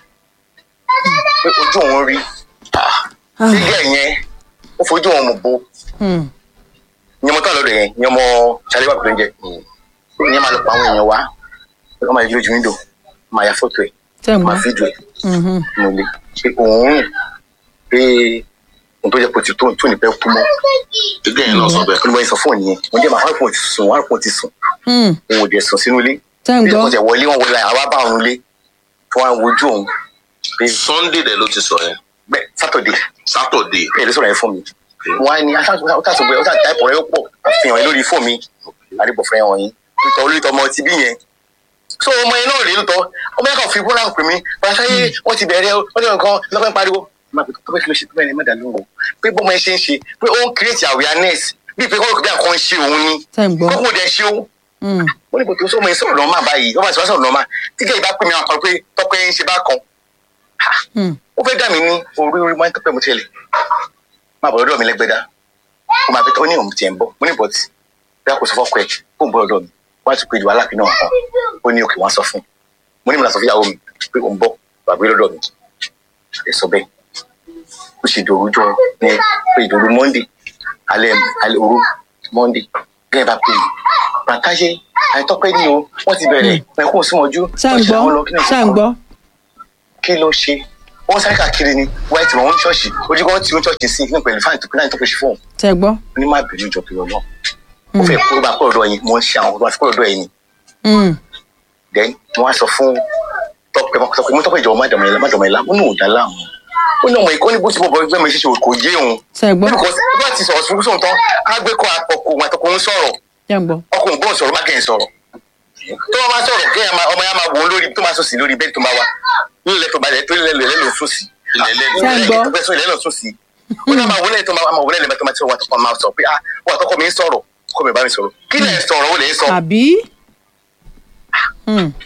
pé ojú òun rí sígẹ̀ yẹn ó fojú òun mọ̀ bó Hmm. ní ọmọ tó wà lọ́dọ̀ yẹn ní ọmọ ṣàlẹ́ wà pẹ̀lú oúnjẹ ìyẹn máa lọ pa àwọn èèyàn wá pé wọ́n máa yí lójú wíńdò máa ya fọ́tò ẹ̀ ṣé ń gbọ́. máa fídíò ẹ̀ Mhm. mo lè pé òun rìn pé ohun tó jẹ́ pé ó ti tó tó ní pẹ́ kú mọ́ gẹ́gẹ́ yẹn náà sọ bẹ́ẹ̀. ó ní wọ́n sọ fún òun nìyẹn wọ́n jẹ́ màá wọ́n ti sùn wọ́n ti sùn Hmm. òun ò dẹ̀ sùn sínú ilé ṣé ń bí gbọ́. wọ́n ti wọlé wọn wọlé àwa bá òun lé tí wọ́n á wojú òun pé sunday dẹ̀ ló ti sọ yẹn bẹ́ẹ̀ sátọ̀dé saturday bẹ́ẹ̀ ló sọ̀rọ̀ yẹn fún mi wọ́n á ní ọ̀tàṣọ̀gbẹ́ ọ̀tà táìpọ̀ rẹ̀ ó pọ̀ àfihàn yẹn lórí fóònù mi àdìbọ̀fẹ́ hàn yín nítorí olóòtú ọmọ ti bí yẹn so ọmọ yẹn náà rèé lóòótọ́ ọmọ yẹn kàn fi bọ́lá pè mí pàṣẹ wọ́n ti bẹ̀rẹ̀ wọ́n ti nǹkan lọ́pẹ́ ń pariwo máa pè tó bẹ́ẹ̀ kí ló ṣe tó bẹ́ẹ̀ ni mẹ́ta ló ń wò pé bọ́mọ yẹn ṣe ń ṣe pé ó ń create awareness bíi pé kọ́kọ́ bí àkọ́ ń ṣe òun ni ṣé ń gbọ́. kọ́kọ́ dẹ̀ ṣe òun Hmm. wọ́n ní kò tó sọ́mọ yẹn sọ̀rọ̀ lọ́mọ báyìí wọ́n bá ti wá sọ̀rọ̀ lọ́mọ tí kẹ́yìn bá pè mí àwọn kan pé tọ́pẹ́ ń ṣe bá kan Hmm. ó fẹ́ dà mí ní orí orí máa ń tọ́pẹ́ mo tẹ́lẹ̀ máa bọ̀ lọ́dọ̀ mi lẹ́gbẹ̀dá ó máa fi tó ní òun tiẹ̀ ń bọ̀ mo ní bọ̀tì bí a kò sọ fọ́kọ ẹ̀ kó ń bọ̀ lọ́dọ̀ mi wọ́n á tún pé ìdìbò aláàfin náà kan ó ní òkè wọ́n á sọ fún un mo ní mo là sọ fún ìyàwó mi pé òun bọ̀ bàbá lọ́dọ̀ mi ẹ sọ bẹ́ẹ̀ ó ṣe dòru jọ ní pé ìdòru monday alẹ́ alẹ́ òru monday gẹ́gẹ́ bá pè é bàtàṣe àìtọ́pẹ́ ni o wọ́n ti bẹ̀rẹ̀ ẹ̀kún síwọ́jú ṣá ń gbọ́ ṣá ń gbọ́. kí ló ṣe wọ́n sáré káàkiri ni wáyé tí wọ́n ń ṣọ́ọ̀ṣì ojú kan tí ó ń ṣọ́ọ̀ṣì sí ní pẹ̀lú fáìntì tó náà tó fi ṣe fóun tẹ gbọ́. ní má bínú ìjọ pé ọlọ́ mo fẹ́ kó bá kó ọ̀dọ̀ yín mo ń ṣe àwọn ọ̀dọ́ àti kó ọ̀dọ̀ yín ni Mm. then wọ́n á sọ fún tọpẹ sọ pé mo tọpẹ ìjọba má dọ̀mọ̀ ẹ̀la má dọ̀mọ̀ ẹ̀la ó ní òdà láàmú ó ní ọmọ ìkọ́ ní bó ti bọ̀ bọ̀ ẹgbẹ́ mi ṣe ṣe kò yé òun tẹ gbọ́. because bá ti sọ̀rọ̀ sùn sùn tán á gbé kọ́ àpọ̀kù àtọkùn ń sọ̀rọ̀ tẹ gbọ́. ọkùnrin gbọ́n sọ̀rọ̀ má kẹ́ ẹ̀ sọ̀rọ̀ tó wọ́n máa sọ̀rọ̀ kí ọmọ yẹn máa wò ó lórí tó máa sùn sí lórí bẹ́ẹ̀ tó máa wà nílẹ̀ tó balẹ̀ tó lẹ̀ lẹ̀ lẹ̀ sùn sí Ṣé ń gbọ́? ilẹ̀ tó ilẹ̀ lẹ̀ sùn sí ó náà máa wò lẹ́yìn tó máa máa wò lẹ́yìn tó máa tí wọ́n tó máa sọ pé ah wọ́n àtọ́kọ́ mi ń sọ̀rọ̀ kó mi bá mi sọ̀rọ̀ kí lẹ̀ sọ̀rọ̀ ó lè sọ àbí. Mm.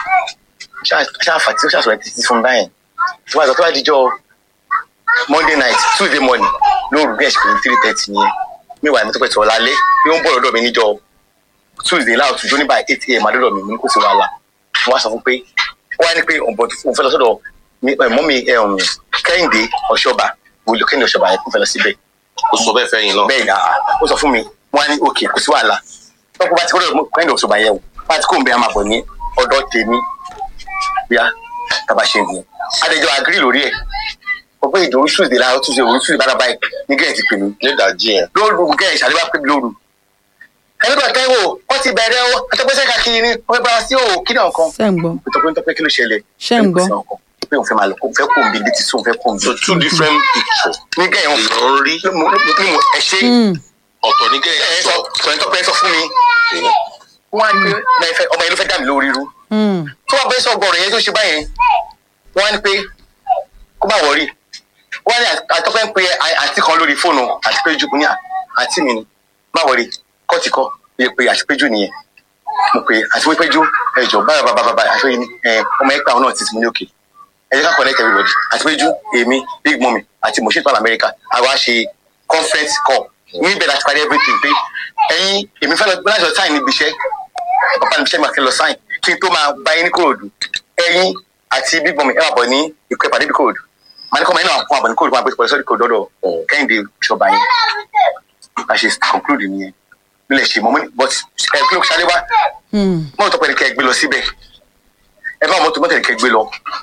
ṣáàfà tí ó ṣàṣọ ẹ̀ títí fún báyìí tó bá sọ tó bá dijọ́ monday night tuesday morning lóru bí ẹ̀ṣẹ̀ pé three thirty nìyẹn mi wà ní tó pẹ̀ tó lálẹ́ bí ó ń bọ̀ lọ́dọ̀ mi níjọ́ tuesday láàtú jó nígbà eight am adọ́dọ̀ mi mo ní kò sí wàhálà mo wá sọ fún pé ó wá ní pé òun bọ̀ òun fẹ́ lọ sọ́dọ̀ mi- ẹ̀, mọ́mì ẹ̀, um, kẹ́hìndé ọ̀ṣọ́ba wòlò kẹ́hìndé ọ̀ṣọ́ba yẹn kò fẹ́ lọ síbẹ̀ ó sọ bẹ́ẹ̀ fẹ́ yín náà. bẹ́ẹ̀ ni àá ó sọ fún mi wọ́n á ní òkè kò sí wàhálà tọ́kù bá ti kọ́ lọ́dọ̀ kẹ́hìndé ọ̀ṣọ́ba yẹn o bá ti kó ń bẹ a máa bọ̀ ní ọ̀dọ̀ tèmi bíá tàbá ṣe nìyẹn adéjọ agiri lórí ẹ̀ ọgbẹ́ ìdòwú tuesday láàárọ̀ tuesday òru tuesday bára báyìí ní gẹ̀ẹ́ ti pè mí nídàájí yẹn. lóru gẹ̀ẹ́ ìṣàlẹ̀ bá pè mí lóru ẹni bá tẹ́wọ̀ wọ́n ti bẹ̀rẹ̀ o àtọ́gbẹ́sẹ̀ káàkiri ni wọ́n fẹ́ bá wa sí òwò kí náà kan ṣé ń gbọ́. ìtọ́pẹ́ ìtọ́pẹ́ kí ló ṣẹlẹ̀ ṣé ń gbọ́. pé òun fẹ́ máa lọ kó fẹ́ kó nbí létí sóun fẹ́ kó nbí. so two different pictures. ní gẹ̀ẹ́ wọn èèyàn ń rí ní mo ẹ ṣe Mm. ọ̀tọ̀ ní ẹ kẹ́yìn sọ sọ. sọ ìtọ́pẹ́ sọ fún mi wọ́n á ní pé náà ẹ fẹ́- ọmọ yẹn ló fẹ́ dà mí lórí rú Mm. tó wà bẹ́ẹ̀ sọ ọgbọ̀n yẹn tó ṣe báyẹn wọ́n á ní pé kó bá wọ̀rí wọ́n á ní àtọ́pẹ́ ń pe à- àǹtí kan lórí fóònù àti péjú ní à- àǹtí mi ni má wọ̀rí kọ́ọ̀tì kọ́ iye pé àti péjú nìyẹn mo pe àti wí péjú ẹjọ báyọ̀ bàbá bàbá àti wí ẹ ọmọ ẹgbẹ́ àwọn náà ti mú ní òkè ẹ jẹ́ ká connect everybody àti péjú èmi big mummy àti moshe pan america àwa ṣe conference call níbẹ̀ láti parí everything pé ẹ̀yin èmi fẹ́ lọ láti lọ sign níbi iṣẹ́ papa níbi iṣẹ́ mi àti lọ sign kí n tó máa bá yín ní kòròdú ẹ̀yin àti big mummy ẹ máa bọ̀ ní ìkọ́ ìpàdé bí kòròdú màá ní kọ́ ọmọ yín náà fún àbọ̀ ní kòròdú máa gbé pẹ̀lú sọ́dí kòròdú ọ̀dọ̀ kẹ́hìndé ìṣọba yín a ṣe conclude nìyẹn nílẹ̀ ṣe mọ́ but ẹ kí ló ṣáré wá Mm. mọ́tò pẹ̀lú kẹ́ ẹ gbé lọ síbẹ̀ ẹ bá mọ́tò mọ́tò kẹ́ ẹ gbé lọ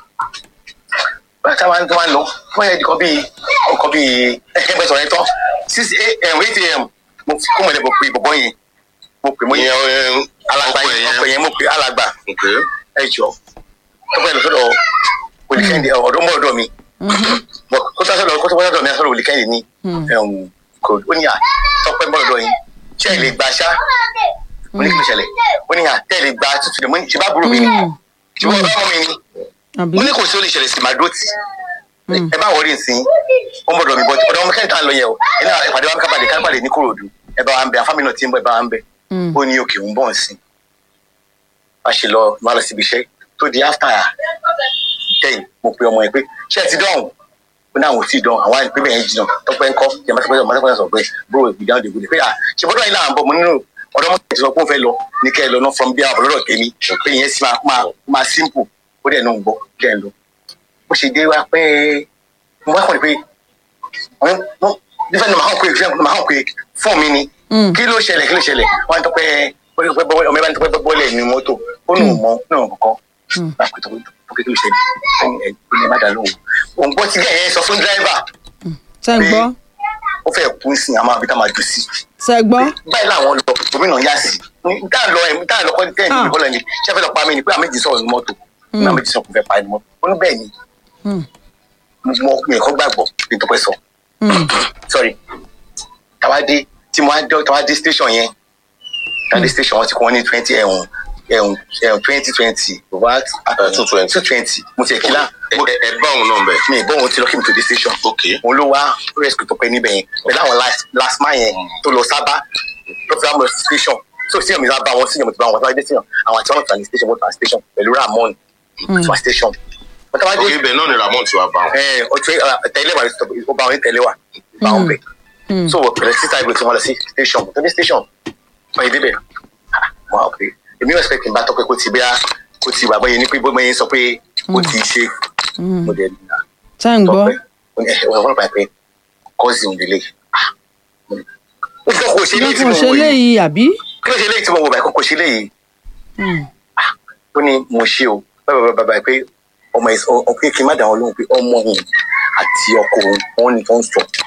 báyìí táwọn ẹni tó máa ń lọ wọ́n yẹ kọ́ bíi ọkọ̀ bíi ẹgbẹ́ sọ̀rọ̀ yẹn tán six am eight am mo fi kó mọ̀lẹ́ mo pe bọ̀bọ̀ yẹn mo pe mo yẹ ìyẹn ẹ, alàgbà ọkọ yẹn ẹ̀ ọkọ̀ yẹn mo pe alàgbà ok ẹ jọ tó bẹ́ẹ̀ lọ sọ́dọ̀ olùkẹ́ndì ọ̀dọ́ mọ́ ọ̀dọ́ mi bọ̀ kó tó sọ́dọ̀ kó tó sọ́dọ̀ mi sọ́dọ̀ olùkẹ́ndì ní ẹ̀hún kò ó ní à tọ́pẹ́ mọ́ ọ̀dọ́ yín ṣé ẹ lè gbà ṣá ó ní kí ló ṣẹlẹ̀ ó ní à tẹ́ ẹ lè gbà tútù ní mo ní ṣe bá burú mi ni Mm. ṣe bá ọmọ mi ni àbí. mo ní kò sí ó lè ṣẹlẹ̀ sí màdó tì ẹ bá wọlé nsìn ó ń bọ̀dọ̀ mi bọ̀ ọ̀dọ̀ ọmọ kẹ́hìn tá à ń lọ yẹn o ẹ náà ìpàdé wa kábàdé kábàdé ní kòròdú ẹ bá wa ń bẹ àfáàmì náà ti ń bọ̀ ẹ bá wa ń bẹ Mm. ó ní òkè ń bọ̀ nsìn a ṣe lọ máa lọ síbi iṣẹ́ tó di after ten mo pe ọmọ yẹn pé ṣé ẹ ti dọ̀hùn ó ní àwọn ò tí ì dọ̀hùn àwọn àìpé bẹ́ẹ̀ yẹn jìnnà tọ́pẹ́ ńkọ́ yẹn máa tọ́pẹ́ máa sọ pé bro ìgbìyànjú dègbò dè pé à ṣe bọ́dọ̀ yìí là ń bọ̀ mo nínú ọ̀dọ́ mọ́tò ti sọ pé ó fẹ́ lọ ní kẹ́ ẹ lọ náà from bí àwọn ọ̀lọ́dọ̀ tèmi pé ìyẹn sì máa máa máa simple ó dẹ̀ náà ń gbọ́ kẹ́ ẹ lọ bó ṣe dé wá pé mo wá kàn ní pé wọ́n wọ́n nífẹ̀ẹ́ ní màá hàn pé ìfẹ́ màá hàn pé fún mi ni Mm. kí ló ṣẹlẹ̀ kí ló ṣẹlẹ̀ wọ́n á tọ́pẹ́ ọmọ ẹ̀bá ní tọ́pẹ́ bọ́ọ̀lẹ̀ ní mọ́tò ó nù mọ́ náà kọ̀kọ́ Mm. láti tó tó kí ló ṣẹlẹ̀ ẹni ẹ̀ ó lè má dà lóhùn òun gbọ́ tí gẹ̀ẹ́ sọ fún dírẹ́fà ṣé ń gbọ́. ó fẹ́ kú sí àmọ́ àbí tá máa jù sí ṣé gbọ́. báyìí làwọn lọ gómìnà yá sí tá à ń lọ ẹ̀ tá à ń lọ kọ́ tẹ́ ẹ̀ ní ìbọ́lẹ̀ ni ṣé fẹ́ lọ pa mí ni pé àmì ìdí sọ̀rọ̀ ní mọ́tò ní àmì ìdí sọ̀rọ̀ kò fẹ́ pa ẹni mọ́tò ó ní bẹ́ẹ̀ ni Mm. mo mi ẹ̀kọ́ gbàgbọ́ ní tó pẹ́ sọ Mm. sorry tàwa dé tí mo á dé tàwa dé station yẹn tàwa dé station wọn ti kọ́ wọn ní twenty ẹ̀hún ẹ̀hún ẹ̀hún twenty twenty over two twenty. two twenty mo ti ẹ̀ kílá ẹ ẹ- ẹ bá òun náà bẹ. mi ìbọn òun ti lọ kí mi tó dé station ok òun ló wá rescue tó pẹ́ níbẹ̀ yẹn pẹ̀lú àwọn last last man yẹn tó lọ sábà tó fi àwọn station tó sí ọ̀mìnira bá wọn sí ọ̀mìnira bá wọn tó wá dé station àwọn àti wọn tó wà ní station wọn tó wà ní station pẹ̀lú ramon tó wà station wọn tó wá ok dé ibẹ̀ náà ni ramon ti wá bá wọn. ẹ ọtí tẹ̀lé wa ó bá wọn tẹ̀lé wa bá wọn bẹ̀ Mm. so pẹ̀lú sísá ìgbè tí wọ́n lọ sí station tó dé station wọ́n yé débẹ̀ wọ́n á pè èmi ò expect bá tọ́pẹ́ kó ti bí kó ti wà bọ́yẹ ní pé bọ́yẹ sọ pé kó ti ṣe Mm. mo dẹ̀ nà ṣé ń gbọ́. tọ́pẹ́ ó ní ẹ wọ́n pa pé cousin délé ó fọ́ kò ṣe ló léyìí tí kàn mo ṣe wò yìí léyìí àbí. kí ló ṣe léyìí tí mo wò báyìí kò ṣe léyìí Hmm. ó ní mo ṣe o báyìí báyìí báyìí pé ọmọ ẹ ọ pé kí n má dà wọn lóhùn pé ọmọ yìí àti ọkọ òun wọn ní tó ń sọ